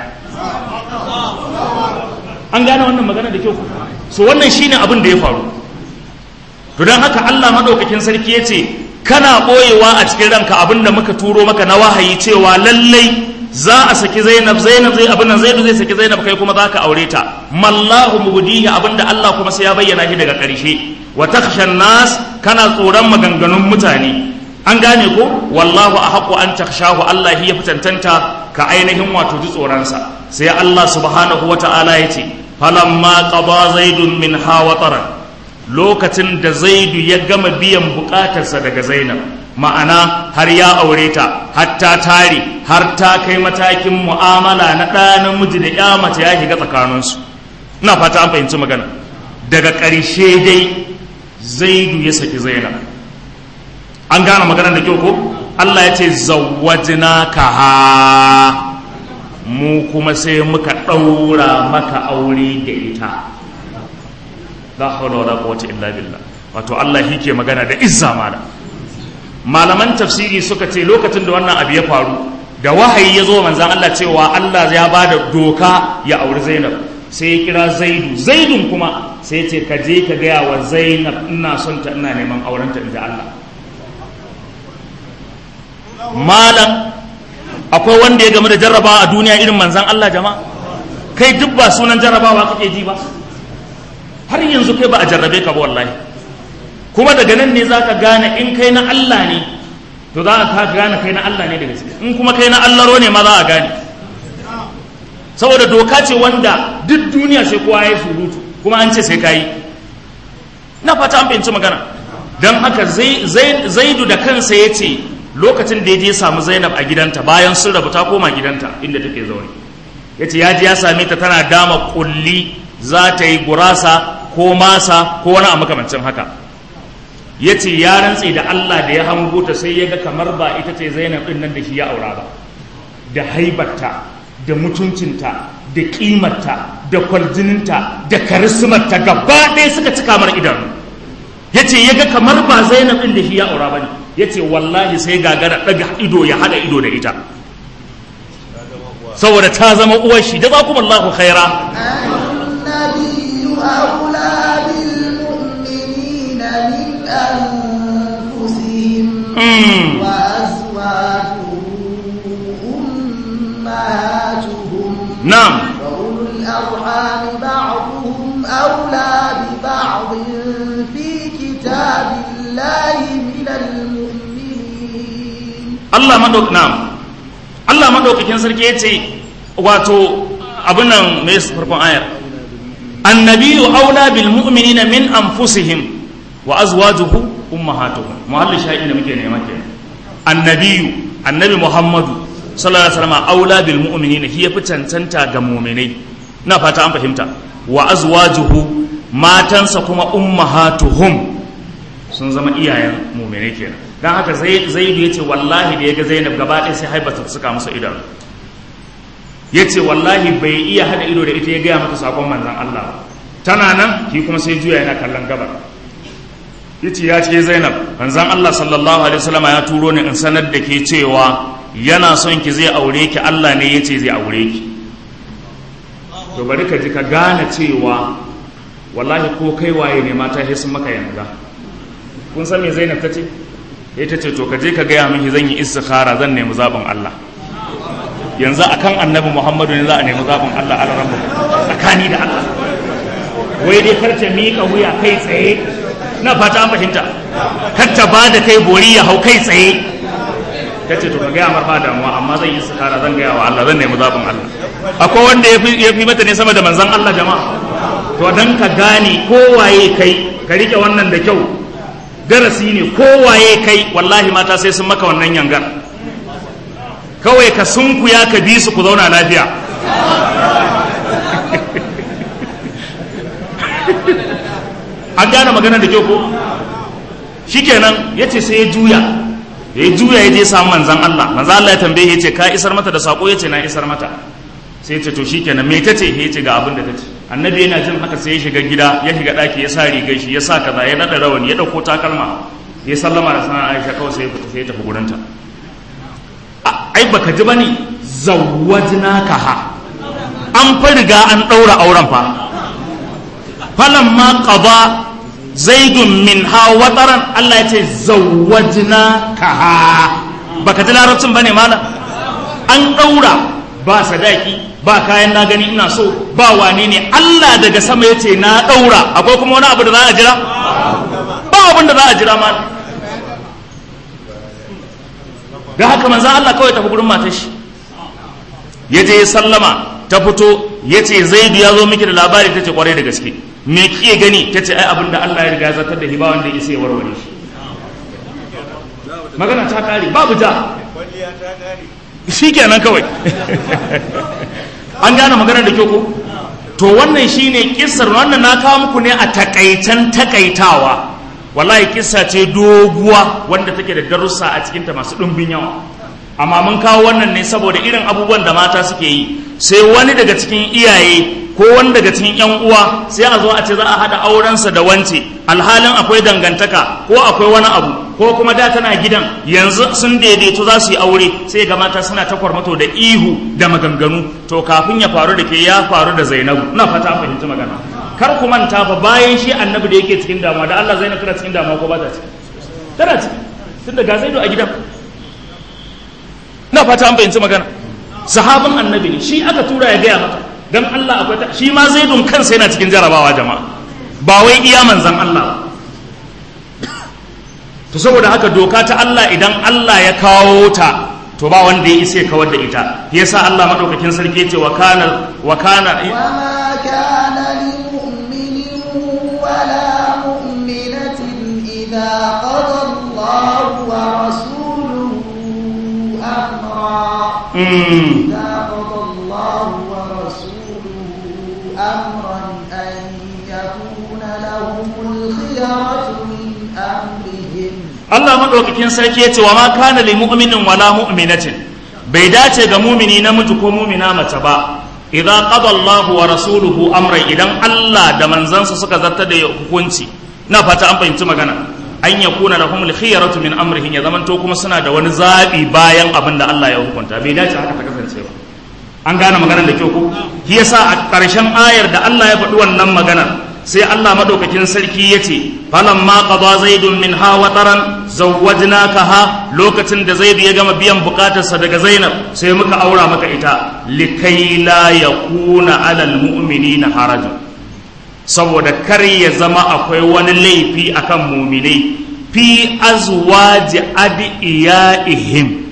an gane wannan magana da kyau so wannan shine abin da ya faru to don haka Allah maɗaukakin sarki ya ce kana ɓoyewa a cikin ranka abin da muka turo maka na wahayi cewa lallai za a saki zainab zainab zai abin nan zaidu zai saki zainab kai kuma za ka aure ta mallahu mubdihi abin da Allah kuma sai ya bayyana shi daga ƙarshe wa takhshan nas kana tsoron maganganun mutane an gane ko wallahu ahqqu an takhshahu Allah ya fitantanta ka ainihin wato ji tsoronsa sai Allah subhanahu wata'ala ya ce falamma qada zaidun min hawa taran lokacin da zaidu ya gama biyan bukatarsa daga zainab ma'ana har ya aure ta har ta tare har ta kai matakin mu'amala na ɗa namiji da ya mace ya shiga tsakaninsu ina fata an fahimci magana daga ƙarshe dai zaidu ya saki zainab an gane maganar da kyau ko Allah ya ce zawwajina ka ha mu kuma sai muka ɗaura maka aure da ita la hawla wala quwwata illa billah wato Allah yake magana da izza mala malaman tafsiri suka ce lokacin da wannan abu ya faru da wahayi ya zo manzan Allah cewa Allah ya ba da doka ya auri Zainab sai ya kira Zaidu Zaidun kuma sai ya ce ka je ka gaya wa Zainab ina son ta ina neman aurenta inda Allah malam akwai wanda ya game da jarrabawa a duniya irin manzan Allah jama'a kai duk ba sunan jarrabawa kake ji ba har yanzu kai ba a jarrabe ka ba wallahi kuma daga nan ne za ka gane in kai na Allah ne to za ka gane kai na Allah ne da gaske in kuma kai na Allaro ne ma za a gane saboda doka ce wanda duk duniya sai kowa ya surutu kuma an ce sai ka yi na fata an fahimci magana don haka zaidu da kansa ya ce lokacin da ya je samu zainab a gidanta bayan sun rabu ta koma gidanta inda take zaune ya ce ya ji ya same ta tana dama kulli za ta yi gurasa ko masa ko wani a makamancin haka ya ce ya rantse da Allah da ya hango ta sai ya ga kamar ba ita ce zainab ɗin nan da shi ya aura ba da haibarta da mutuncinta da ƙimarta da kwarjininta da karismarta gaba ɗaya suka ci kamar idanu ya ce ya ga kamar ba zainab ɗin da shi ya aura ba ne ya ce wallahi sai gagara ɗaga ido ya haɗa ido da ita saboda ta zama uwar shi da za kuma Allah khaira النبي أولى بالمؤمنين من أنفسهم وأزواجه أمهاتهم na'am وأولو الأرحام بعضهم أولى ببعض في كتاب الله من المؤمنين Allah madauk na'am Allah madaukakin sarki yace wato abin nan me yasa farkon ayar annabiyyu aula bil mu'minina min anfusihim wa azwajuhu ummahatuhum muhalli shahidin da muke nema kenan annabiyyu annabi muhammadu sallallahu alaihi wasallam aula bil mu'minina hiya fi cancanta ga mu'minai na fata an fahimta wa azwajuhu matansa kuma ummahatuhum sun zama iyayen mu'minai kenan dan haka zaidu yace wallahi da yaga zainab gaba ɗaya sai haibata suka masa idanu yace wallahi bai iya hada ido da ita ya gaya mata sakon manzon Allah tana nan ki kuma sai juya yana kallon gabar yace ya ce Zainab manzon Allah sallallahu alaihi wasallam ya turo ni in sanar da ke cewa yana son ki zai aure ki Allah ne yace zai aure ki to bari ka ji ka gane cewa wallahi ko kai waye ne mata sai sun maka yanga kun san me Zainab tace ita ce to ka je ka gaya min zan yi istikhara zan nemi zabin Allah yanzu akan annabi Muhammadu ne za a nemi zabin Allah a rabbu tsakani da Allah wai dai kar ta miƙa wuya kai tsaye na fata an fahimta kar ta ba da kai bori ya hau kai tsaye ta ce to ka gaya mar ba damuwa amma zan yi istikhara zan gaya wa Allah zan nemi zabin Allah akwai wanda ya fi mata ne sama da manzon Allah jama'a to dan ka gane kowaye kai ka rike wannan da kyau darasi ne kowaye kai wallahi mata sai sun maka wannan yangar kawai ka sunkuya ka bi su ku zauna lafiya an gane magana da kyau ko shikenan ya ce sai ya juya ya juya ya je samu manzan Allah manzan Allah ya tambaye ya ce ka isar mata da sako ya ce na isar mata sai ya ce to shikenan me ta ce ya ce ga abin da ta ce annabi yana jin haka sai ya shiga gida ya shiga daki ya sa rigar shi ya sa kaza ya nada rawani ya dauko takalma ya sallama da sanar Aisha kawai sai ya fita sai ya tafi gurinta ai baka ji bane zawwajnaka ha an fa riga an daura auren fa falamma qada zaidun min ha wataran Allah ya ce zawwajnaka ha baka ji larabcin bane malam an daura ba sadaki ba kayan na gani ina so ba wane ne Allah daga sama ya ce na ɗaura akwai kuma wani abu da za a jira ba abin da za a jira ma da haka manzan Allah kawai tafi gurin matar shi ya je ya sallama ta fito ya ce zaidu ya zo miki da labari ta ce kwarai da gaske me kike gani ta ce ai abin da Allah ya riga ya zartar da hiba wanda ya isa ya warware shi magana ta kare babu ja shi kenan kawai an gane maganar da kyau ko to wannan shine kissar wannan na kawo muku ne a takaitan takaitawa wallahi kissa ce doguwa wanda take da darussa a cikinta masu ɗumbin yawa amma mun kawo wannan ne saboda irin abubuwan da mata suke yi sai wani daga cikin iyaye ko wani daga cikin yan uwa sai a zo a ce za a haɗa aurensa da wance alhalin akwai dangantaka ko akwai wani abu ko kuma da tana gidan yanzu sun daidaito za su yi aure sai ga mata suna ta kwarmato da ihu da maganganu to kafin ya faru da ke ya faru da zainabu na fata fahimci magana kar ku manta fa bayan shi annabi da yake cikin damuwa da Allah zainab tana cikin damuwa ko ba ta ciki tana ciki tun da ga zaidu a gidan na fata an fahimci magana sahabin annabi ne shi aka tura ya gaya mata dan Allah akwai ta shi ma zaidun kansa yana cikin jarabawa jama'a ba wai iya manzan Allah to saboda haka doka ta Allah idan Allah ya kawo ta to ba wanda ya isa kawar da ita yasa Allah madaukakin sarki ce wa kana wa kana وما كان لمؤمن ولا مؤمنة إذا قضى الله ورسوله أمرا mm, إذا قضى الله ورسوله أمرا أن يكون لهم الخيرة من أمرهم Allah madaukakin sarki ya ce wa ma kana lil mu'minin wala mu'minatin bai dace ga mumini namiji ko mumina mace ba idan qada Allah wa rasuluhu amran idan Allah da manzansa suka zartar da hukunci na fata an fahimci magana an yakuna lahum al khiyaratu min amrihim ya zamanto kuma suna da wani zabi bayan abin da Allah ya hukunta bai dace haka ta kasance ba an gane maganar da kyau ko shi yasa a ƙarshen ayar da Allah ya faɗi wannan maganar sai Allah madaukakin sarki ya ce falamma qada zaidun min ha wataran zawwajnakaha lokacin da zaidu ya gama biyan bukatarsa daga zainab sai muka aura maka ita likai la yakuna alal mu'minina harajun saboda kar ya zama akwai wani laifi akan muminai fi azwaji adiyaihim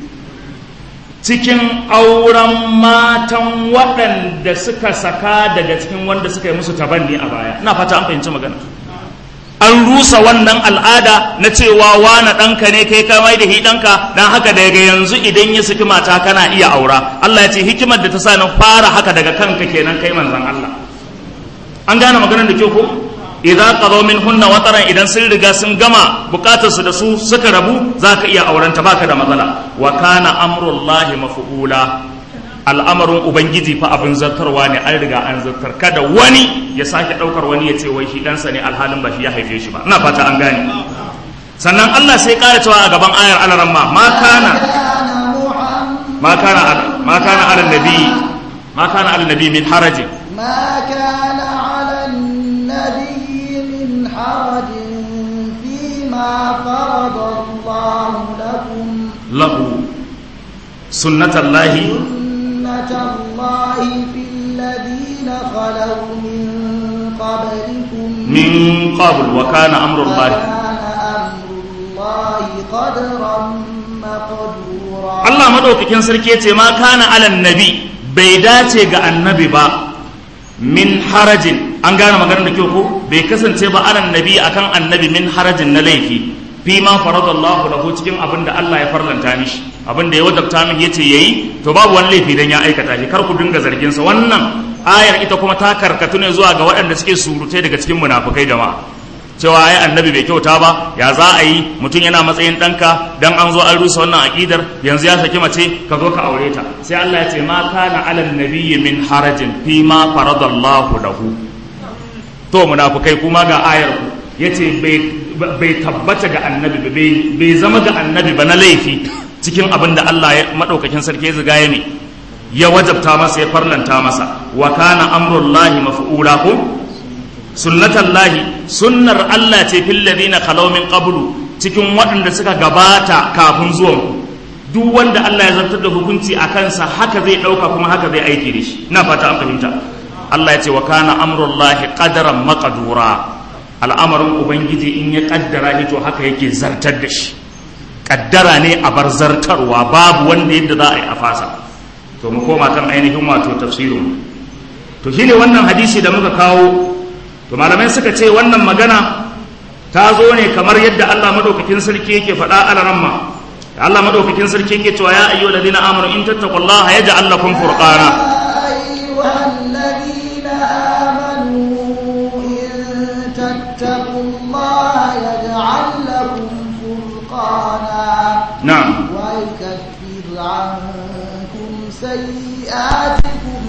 cikin auren matan waɗanda suka saka daga cikin wanda suka yi musu tabanni a baya ina fata an fahimci magana an rusa wannan al'ada na cewa wane ɗanka ne kai ka mai da hi ɗanka don haka daga yanzu idan ya saki mata kana iya aura Allah ya ce hikimar da ta sa na fara haka daga kanka kenan kai manzon Allah an gane maganar da kyau ko idza qadaw minhunna wataran idan sun riga sun gama bukatar su da su suka rabu zaka iya aurenta baka da matsala wa kana amrullahi maf'ula al'amarin ubangiji fa abin zartarwa ne an riga an zartar kada wani ya sake daukar wani ya ce wai shi ɗansa ne alhalin ba shi ya haife shi ba ina fata an gane sannan Allah sai ƙara cewa a gaban ayar alaramma ma kana كان محمد ما كان على ما كان على النبي ما كان على النبي من حرج ما كان على النبي من حرج فيما فرض الله لكم له سنة الله سنة الله في الذين خلوا من قبلكم من قبل وكان أمر الله وكان أمر الله قدرا مقدورا Allah madaukakin sarki yace ma kana alan nabi bai dace ga annabi ba min harajin an gane maganar da kyau ko bai kasance ba alan nabi akan annabi min harajin na laifi fi ma faradallahu lahu cikin abin da Allah ya farlanta mishi abin da ya wajabta min yace yayi to babu wani laifi dan ya aikata shi kar ku dinga zargin sa wannan ayar ita kuma ta karkatu ne zuwa ga waɗanda suke surutai daga cikin munafukai jama'a cewa ai annabi bai kyauta ba ya za a yi mutum yana matsayin ɗanka dan an zo an rusa wannan aƙidar yanzu ya saki mace ka zo ka aure ta sai Allah ya ce ma kana alal nabiyyi min harajin fi ma faradallahu lahu to munafukai kuma ga ayar ku yace bai bai tabbata ga annabi ba bai bai zama ga annabi ba na laifi cikin abin da Allah ya madaukakin sarki ya ziga ya ne ya wajabta masa ya farlanta masa wa kana amrullahi maf'ula ko sunnatallahi sunnar Allah ce fil ladina khalaw min qablu cikin waɗanda suka gabata kafin zuwan ku duk wanda Allah ya zartar da hukunci a kansa haka zai ɗauka kuma haka zai aiki da shi ina fata an fahimta Allah ya ce wa kana amrullahi qadaran maqdura al'amarin ubangiji in ya kaddara shi to haka yake zartar da shi kaddara ne a bar zartarwa babu wanda yadda za a yi a fasa to mu koma kan ainihin wato tafsirin to shine wannan hadisi da muka kawo to malamai suka ce wannan magana ta zo ne kamar yadda Allah madaukakin sarki yake faɗa a ramma da Allah madaukakin sarki yake cewa ya ayyuhal ladina amanu in tattaqullaha yaj'al lakum furqana أيها الذين آمنوا إن تتقوا الله يجعل لكم فرقانا na'am ويكفر عنكم سيئاتكم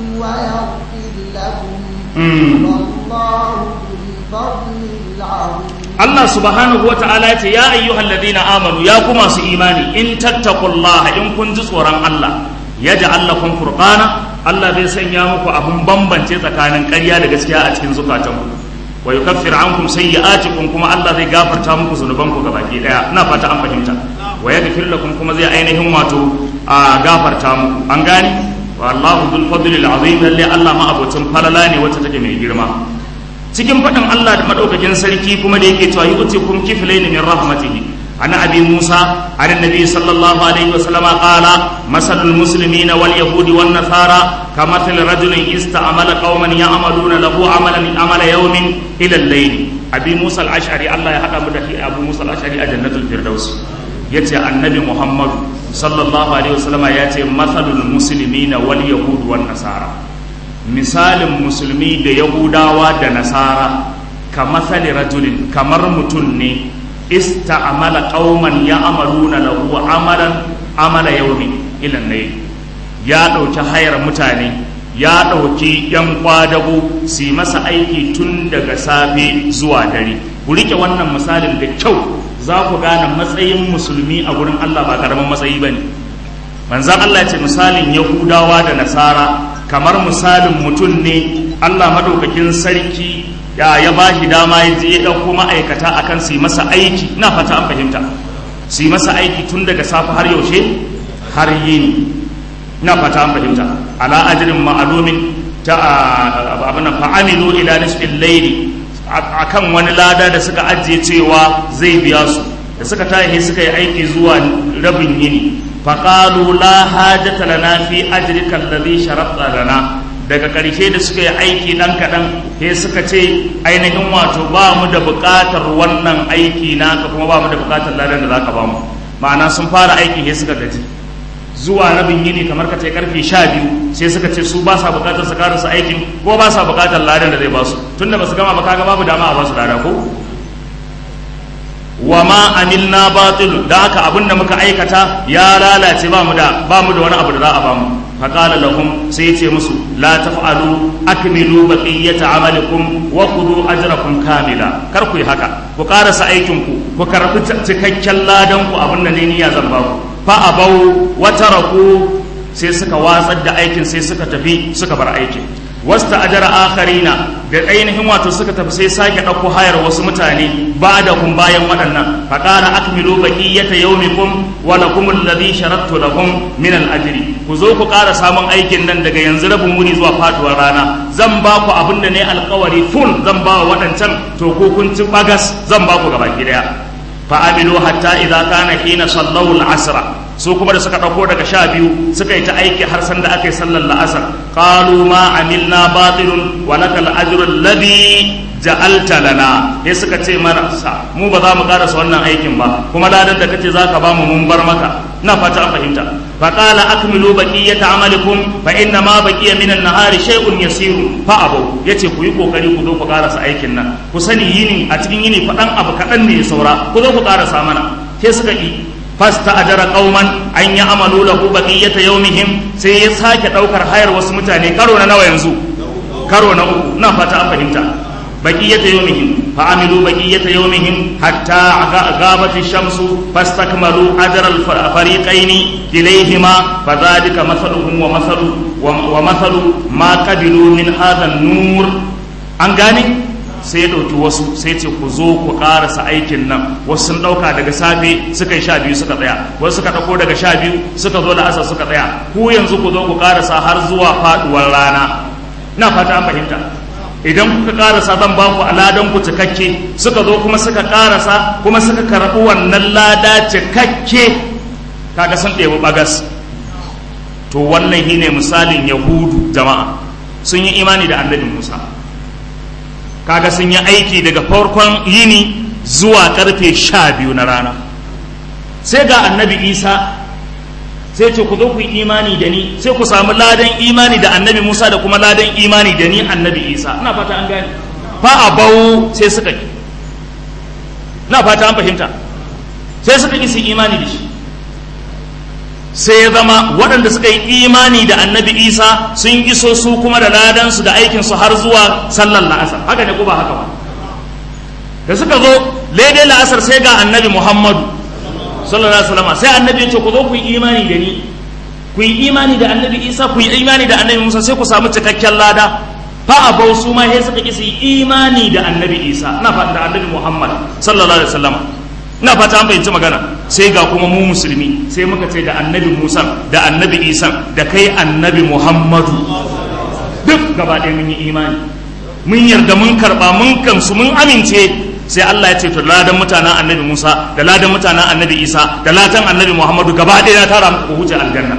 ويغفر لكم mm. والله ذو الفضل العظيم Allah subhanahu wa ta'ala ya ce ya ayyuhal ladina amanu ya ku masu imani in tattaqullaha in kun ji tsoron Allah ya ja'al lakum furqana Allah zai sanya muku abun bambance tsakanin ƙarya da gaskiya a cikin zukatanku wa yukaffir ankum sayyi'atikum kuma Allah zai gafarta muku zunubanku gabaki daya ina fata an fahimta wa yaghfir lakum kuma zai ainihin wato a gafarta muku an gane wallahu dhul fadli azim lalle Allah ma abocin falala ne wacce take mai girma cikin faɗin Allah da madaukakin sarki kuma da yake cewa yu'tikum kiflayn min rahmatihi ana abi Musa an nabi sallallahu alaihi wasallam qala masalul muslimina wal yahudi wan nasara kamathal rajulin ista'mala qauman ya'maluna lahu amalan amala yawmin ila al-layl abi Musa al-ash'ari Allah ya hada mu da abu Musa al-ash'ari a jannatul firdaus yace annabi Muhammad sallallahu alaihi wasallam yace masalul muslimina wal yahudi wan nasara misalin musulmi da yahudawa da nasara ka matsali rajulin kamar mutum ne ista'amala qauman ya amaluna lahu amalan amala yaumi ilan nayi ya ɗauki hayar mutane ya ɗauki yan kwadago su yi masa aiki tun daga safe zuwa dare ku rike wannan misalin da kyau za ku gane matsayin musulmi a gurin Allah ba karamin matsayi ba ne manzan Allah ce misalin yahudawa da nasara kamar misalin mutum ne Allah madaukakin sarki ya ya ba shi dama ya je ya ɗauko ma'aikata akan su yi masa aiki ina fata an fahimta su yi masa aiki tun daga safe har yaushe har yini ina fata an fahimta ala ajrin ma'lumin ta abin fa'amilu ila nisfil layli akan wani lada da suka ajiye cewa zai biya su da suka tashi suka yi aiki zuwa rabin yini faƙalu la hajjata lana fi ajrika alladhi sharatta lana daga ƙarshe da suka yi aiki ɗan kaɗan he suka ce ainihin wato ba mu da buƙatar wannan aiki naka kuma ba mu da buƙatar ladan da zaka ba mu ma'ana sun fara aiki he suka gaji zuwa rabin yini kamar ka ce karfe sha biyu sai suka ce su ba sa buƙatar su karasa aikin ko ba sa buƙatar ladan da zai ba su tunda ba su gama ba kaga babu dama a ba su lada ko wa ma amilna batil da haka abin da muka aikata ya lalace ba mu da ba mu da wani abu da za a ba mu faqala lahum sai yace musu la taf'alu akmilu baqiyata amalikum wa khudhu ajrakum kamila kar ku yi haka ku karasa aikin ku ku karbi cikakken ladan ku abin da ne niyya zan ba ku fa abau wa taraku sai suka watsar da aikin sai suka tafi suka bar aikin wasta ajara akharina da ainihin wato suka tafi sai sake ɗauko hayar wasu mutane ba da kun bayan waɗannan faƙara akmilu baqiyata yawmikum wa lakum alladhi sharattu lakum min al-ajri ku zo ku ƙara samun aikin nan daga yanzu rabin wuni zuwa faduwar rana zan ba ku abin da ne alƙawari full zan ba wa waɗancan to ko kun ci bagas zan ba ku gaba ki daya fa amilu hatta idza kana hina sallu al-asra su kuma da suka ɗauko daga sha biyu suka yi ta aiki har sanda aka yi sallar la'asar qalu ma amilna batilun wa lakal ajru alladhi ja'alta lana sai suka ce mana sa mu ba za mu karasa wannan aikin ba kuma ladan da kace zaka ba mu mun bar maka ina fata an fahimta fa qala akmilu baqiyata amalikum fa inna ma baqiya min an-nahari shay'un yasir fa abu yace ku yi kokari ku zo ku karasa aikin nan ku sani yini a cikin yini faɗan abu kaɗan ne ya saura ku zo ku karasa mana sai suka yi fasta ajara qauman an ya amalu lahu baqiyata yawmihim sai ya sake daukar hayar wasu mutane karo na nawa yanzu karo na uku ina fata an fahimta baqiyata yawmihim fa amilu baqiyata yawmihim hatta ghabat ash-shamsu fastakmalu ajra al-fariqaini ilayhima fadhalika mathaluhum wa mathalu wa mathalu ma qabilu min hadha an-nur an gane sai ya ɗauki wasu sai ce ku zo ku ƙarasa aikin nan wasu sun ɗauka daga safe suka yi sha biyu suka tsaya wasu suka ɗauko daga sha biyu suka zo da asar suka tsaya ku yanzu ku zo ku ƙarasa har zuwa faɗuwar rana ina fata an fahimta idan kuka ƙarasa zan ba ku aladan ku cikakke suka zo kuma suka ƙarasa kuma suka karɓi wannan lada cikakke kaga sun ɗebi bagas to wannan shine misalin yahudu jama'a sun yi imani da annabi musa kaga sun yi aiki daga farkon yini zuwa karfe sha biyu na rana sai ga annabi isa sai ce ku zo ku yi imani da ni sai ku samu ladan imani da annabi musa da kuma ladan imani da ni annabi isa ina fata an gane fa a bau sai suka yi ina fata an fahimta sai suka yi su imani da shi sai ya zama waɗanda suka yi imani da annabi isa sun iso su kuma da ladansu da aikinsu har zuwa sallar la'asar haka ne ko ba haka ba da suka zo daidai la'asar sai ga annabi muhammadu sallallahu alaihi wasallam sai annabi ya ce ku zo ku yi imani da ni ku yi imani da annabi isa ku yi imani da annabi musa sai ku samu cikakken lada fa abau su ma sai suka ki su yi imani da annabi isa ina fata da annabi muhammad sallallahu alaihi wasallam ina fata an fahimci magana sai ga kuma mu musulmi sai muka ce da annabi musa da annabi isa da kai annabi muhammadu duk gaba ɗaya mun yi imani mun yarda mun karɓa mun kamsu mun amince sai allah ya ce to ladan mutanen annabi musa da ladan mutanen annabi isa da ladan annabi muhammadu gaba ɗaya na tara muku huce aljanna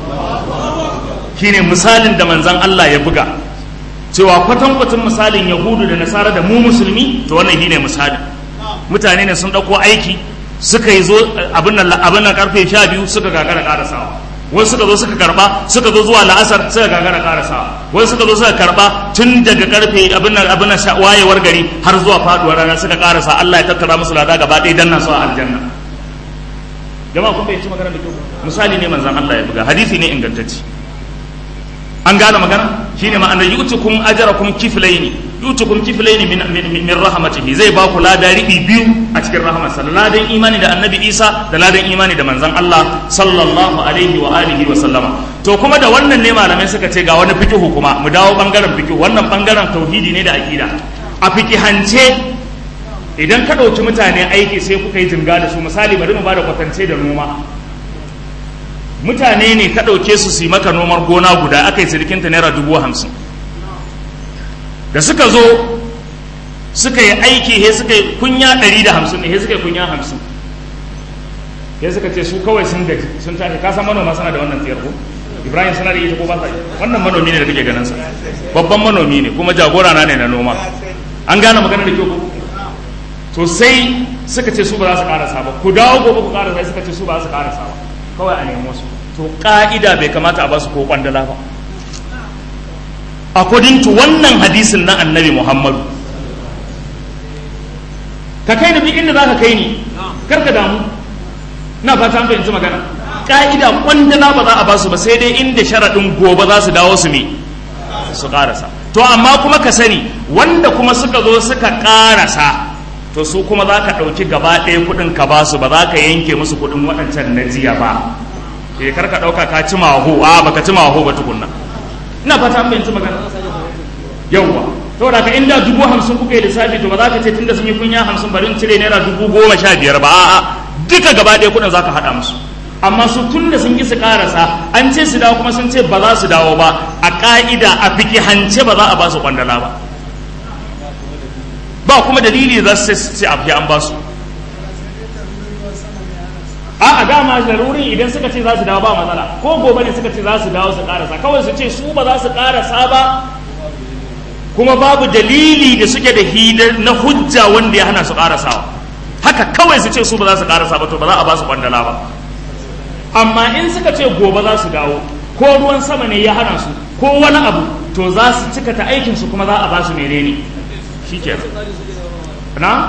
shine misalin da manzan allah ya buga cewa kwatankwacin misalin yahudu da nasara da mu musulmi to wannan shine misalin mutane ne sun ɗauko aiki suka yi zo abin nan karfe sha biyu suka gagara karasawa wasu suka zo suka karba suka zo zuwa la'asar suka gagara karasawa wasu suka zo suka karba tun daga karfe abin nan abin nan wayewar gari har zuwa faduwar rana suka karasa Allah ya tattara musu lada gaba ɗaya dan nasu a aljanna jama'a kun bai ci magana da kyau misali ne manzon Allah ya buga hadisi ne ingantacce an gane magana shine ma'anar yutukum ajrakum kiflaini yutukum kiflaini min min rahmatihi zai ba ku lada riɓi biyu a cikin rahmatsa ladan imani da annabi isa da ladan imani da manzon Allah sallallahu alaihi wa alihi wa sallama to kuma da wannan ne malamai suka ce ga wani fikihu kuma mu dawo bangaren fikihu wannan bangaren tauhidi ne da aqida a fikihance idan ka ɗauki mutane aiki sai kuka yi jinga da su misali bari mu ba da kwatance da noma mutane ne ka ɗauke su su yi maka nomar gona guda aka yi sirikinta naira dubu hamsin da suka zo suka yi aiki he suka yi kunya ɗari da hamsin ne he suka yi kunya hamsin he suka ce su kawai sun gaji sun tashi ka san manoma suna da wannan tsayar ko ibrahim suna da ita ko ba sa wannan manomi ne da kake ganin sa babban manomi ne kuma jagora na ne na noma an gane magana da kyau ko to sai suka ce su ba za su karasa ba ku dawo gobe ku karasa suka ce su ba za su karasa ba kawai a nemo su to ka'ida bai kamata a basu ko kwandala ba according to wannan hadisin na annabi muhammadu ka kai ni inda za ka kai ni kar ka damu na fata an fahimci magana ka'ida kwandala ba za a basu ba sai dai inda sharaɗin gobe za su dawo su me su ƙarasa to amma kuma ka sani wanda kuma suka zo suka ƙarasa to su kuma za ka ɗauki gaba ɗaya kuɗin ka ba su ba za ka yanke musu kuɗin waɗancan na jiya ba eh kar ka ɗauka ka ci maho a baka ci maho ba tukunna ina fata an fahimci magana yawwa saboda ka inda dubu hamsin kuka yi lissafi to ba za ka ce tunda sun yi kunya hamsin bari in cire naira dubu goma sha biyar ba a'a duka gaba ɗaya kuɗin za ka haɗa musu amma su tun da sun yi su karasa an ce su dawo kuma sun ce ba za su dawo ba a ƙa'ida a fikihance ba za a ba su kwandala ba ba kuma dalili za su ce a fi an ba su a a dama larurin idan suka ce za su dawo ba matsala ko gobe ne suka ce za su dawo su karasa kawai su ce su ba za su karasa ba kuma babu dalili da suke da hidar na hujja wanda ya hana su karasawa haka kawai su ce su ba za su karasa ba to ba za a ba su kwandala ba amma in suka ce gobe za su dawo ko ruwan sama ne ya hana su ko wani abu to za su cika ta aikinsu kuma za a ba su menene shi ke na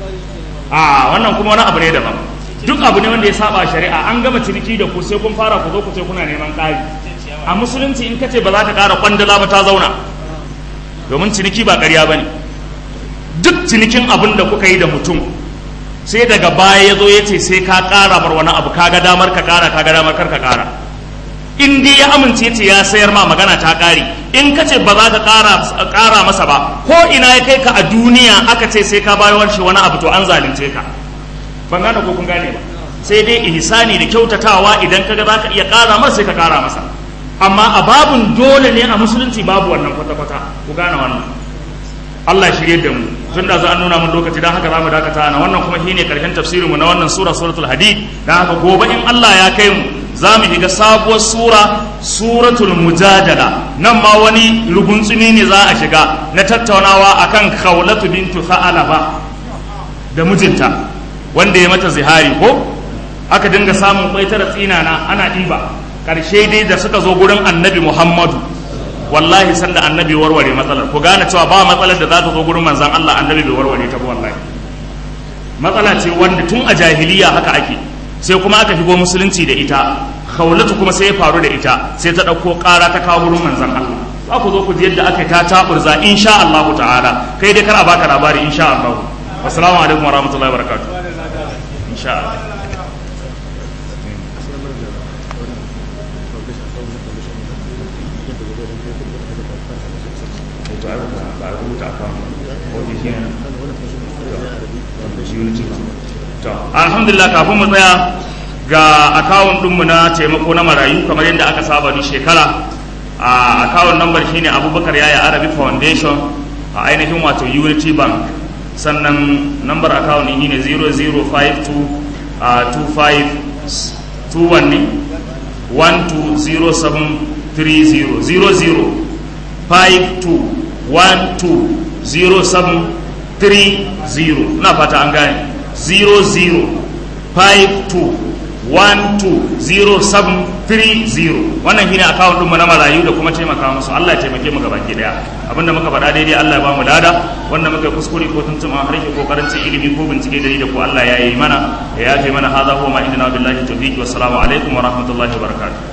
a wannan kuma wani abu ne daban duk abu ne wanda ya saba shari'a an gama ciniki da ku sai kun fara ku zo ku ce kuna neman ƙari a musulunci in kace ba za ka ƙara kwandala ba ta zauna domin ciniki ba ƙarya ba ne duk cinikin abin da kuka yi da mutum sai daga baya ya zo ya ce sai ka ƙara bar wani abu kaga damar ka ƙara kaga damar kar ka ƙara in dai ya amince ce ya sayar ma magana ta ƙare in ka ce ba za ka ƙara masa ba ko ina ya kai ka a duniya aka ce sai ka bayar shi wani abu to an zalunce ka ban gane ko kun gane ba sai dai ihsani da kyautatawa idan kaga za ka iya ƙara masa sai ka ƙara masa amma a babun dole ne a musulunci babu wannan kwata-kwata ku gane wannan Allah shirye da mu tun da za a nuna mun lokaci don haka za mu dakata na wannan kuma shine karshen tafsirinmu na wannan sura suratul hadid don haka gobe in Allah ya kai mu za mu shiga sabuwar sura suratul mujadala nan ma wani ruguntsumi ne za a shiga na tattaunawa akan khawlatu bintu sa'alaba da mijinta wanda ya mata zihari ko aka dinga samun kwaitara tsinana ana ɗiba ƙarshe dai da suka zo gurin annabi muhammadu wallahi sanda annabi warware matsalar ku gane cewa ba matsalar da za ta zo gurin manzan Allah annabi bai warware ta ba wallahi matsala ce wanda tun a jahiliya haka ake sai kuma aka shigo musulunci da ita khawlatu kuma sai ya faru da ita sai ta ɗauko ƙara ta kawo gurin manzan Allah za ku zo ku ji yadda aka ta taburza insha Allah ta'ala kai dai kar a baka labari insha Allah assalamu alaikum wa rahmatullahi wa barakatuh insha Allah alhamdulillah kafin mu tsaya ga akawun ɗinmu na taimako na marayu kamar yadda aka saba ni shekara a akawun nambar shine abubakar yaya arabic foundation a ainihin wato unity bank sannan nambar akawun ne 0052 21 ne 120730 00 52120730 na fata an gane 0052120730 wannan shine akawun ɗinmu na marayu da kuma taimaka musu Allah ya taimake mu gabaki daya abinda muka faɗa daidai Allah ya ba mu lada wanda muka kuskure ko tuntuma harshe ko karancin ilimi ko bincike da da ko Allah ya yi mana ya yafe mana hadha huwa ma indana billahi tawfiq wassalamu alaikum wa rahmatullahi wa barakatuh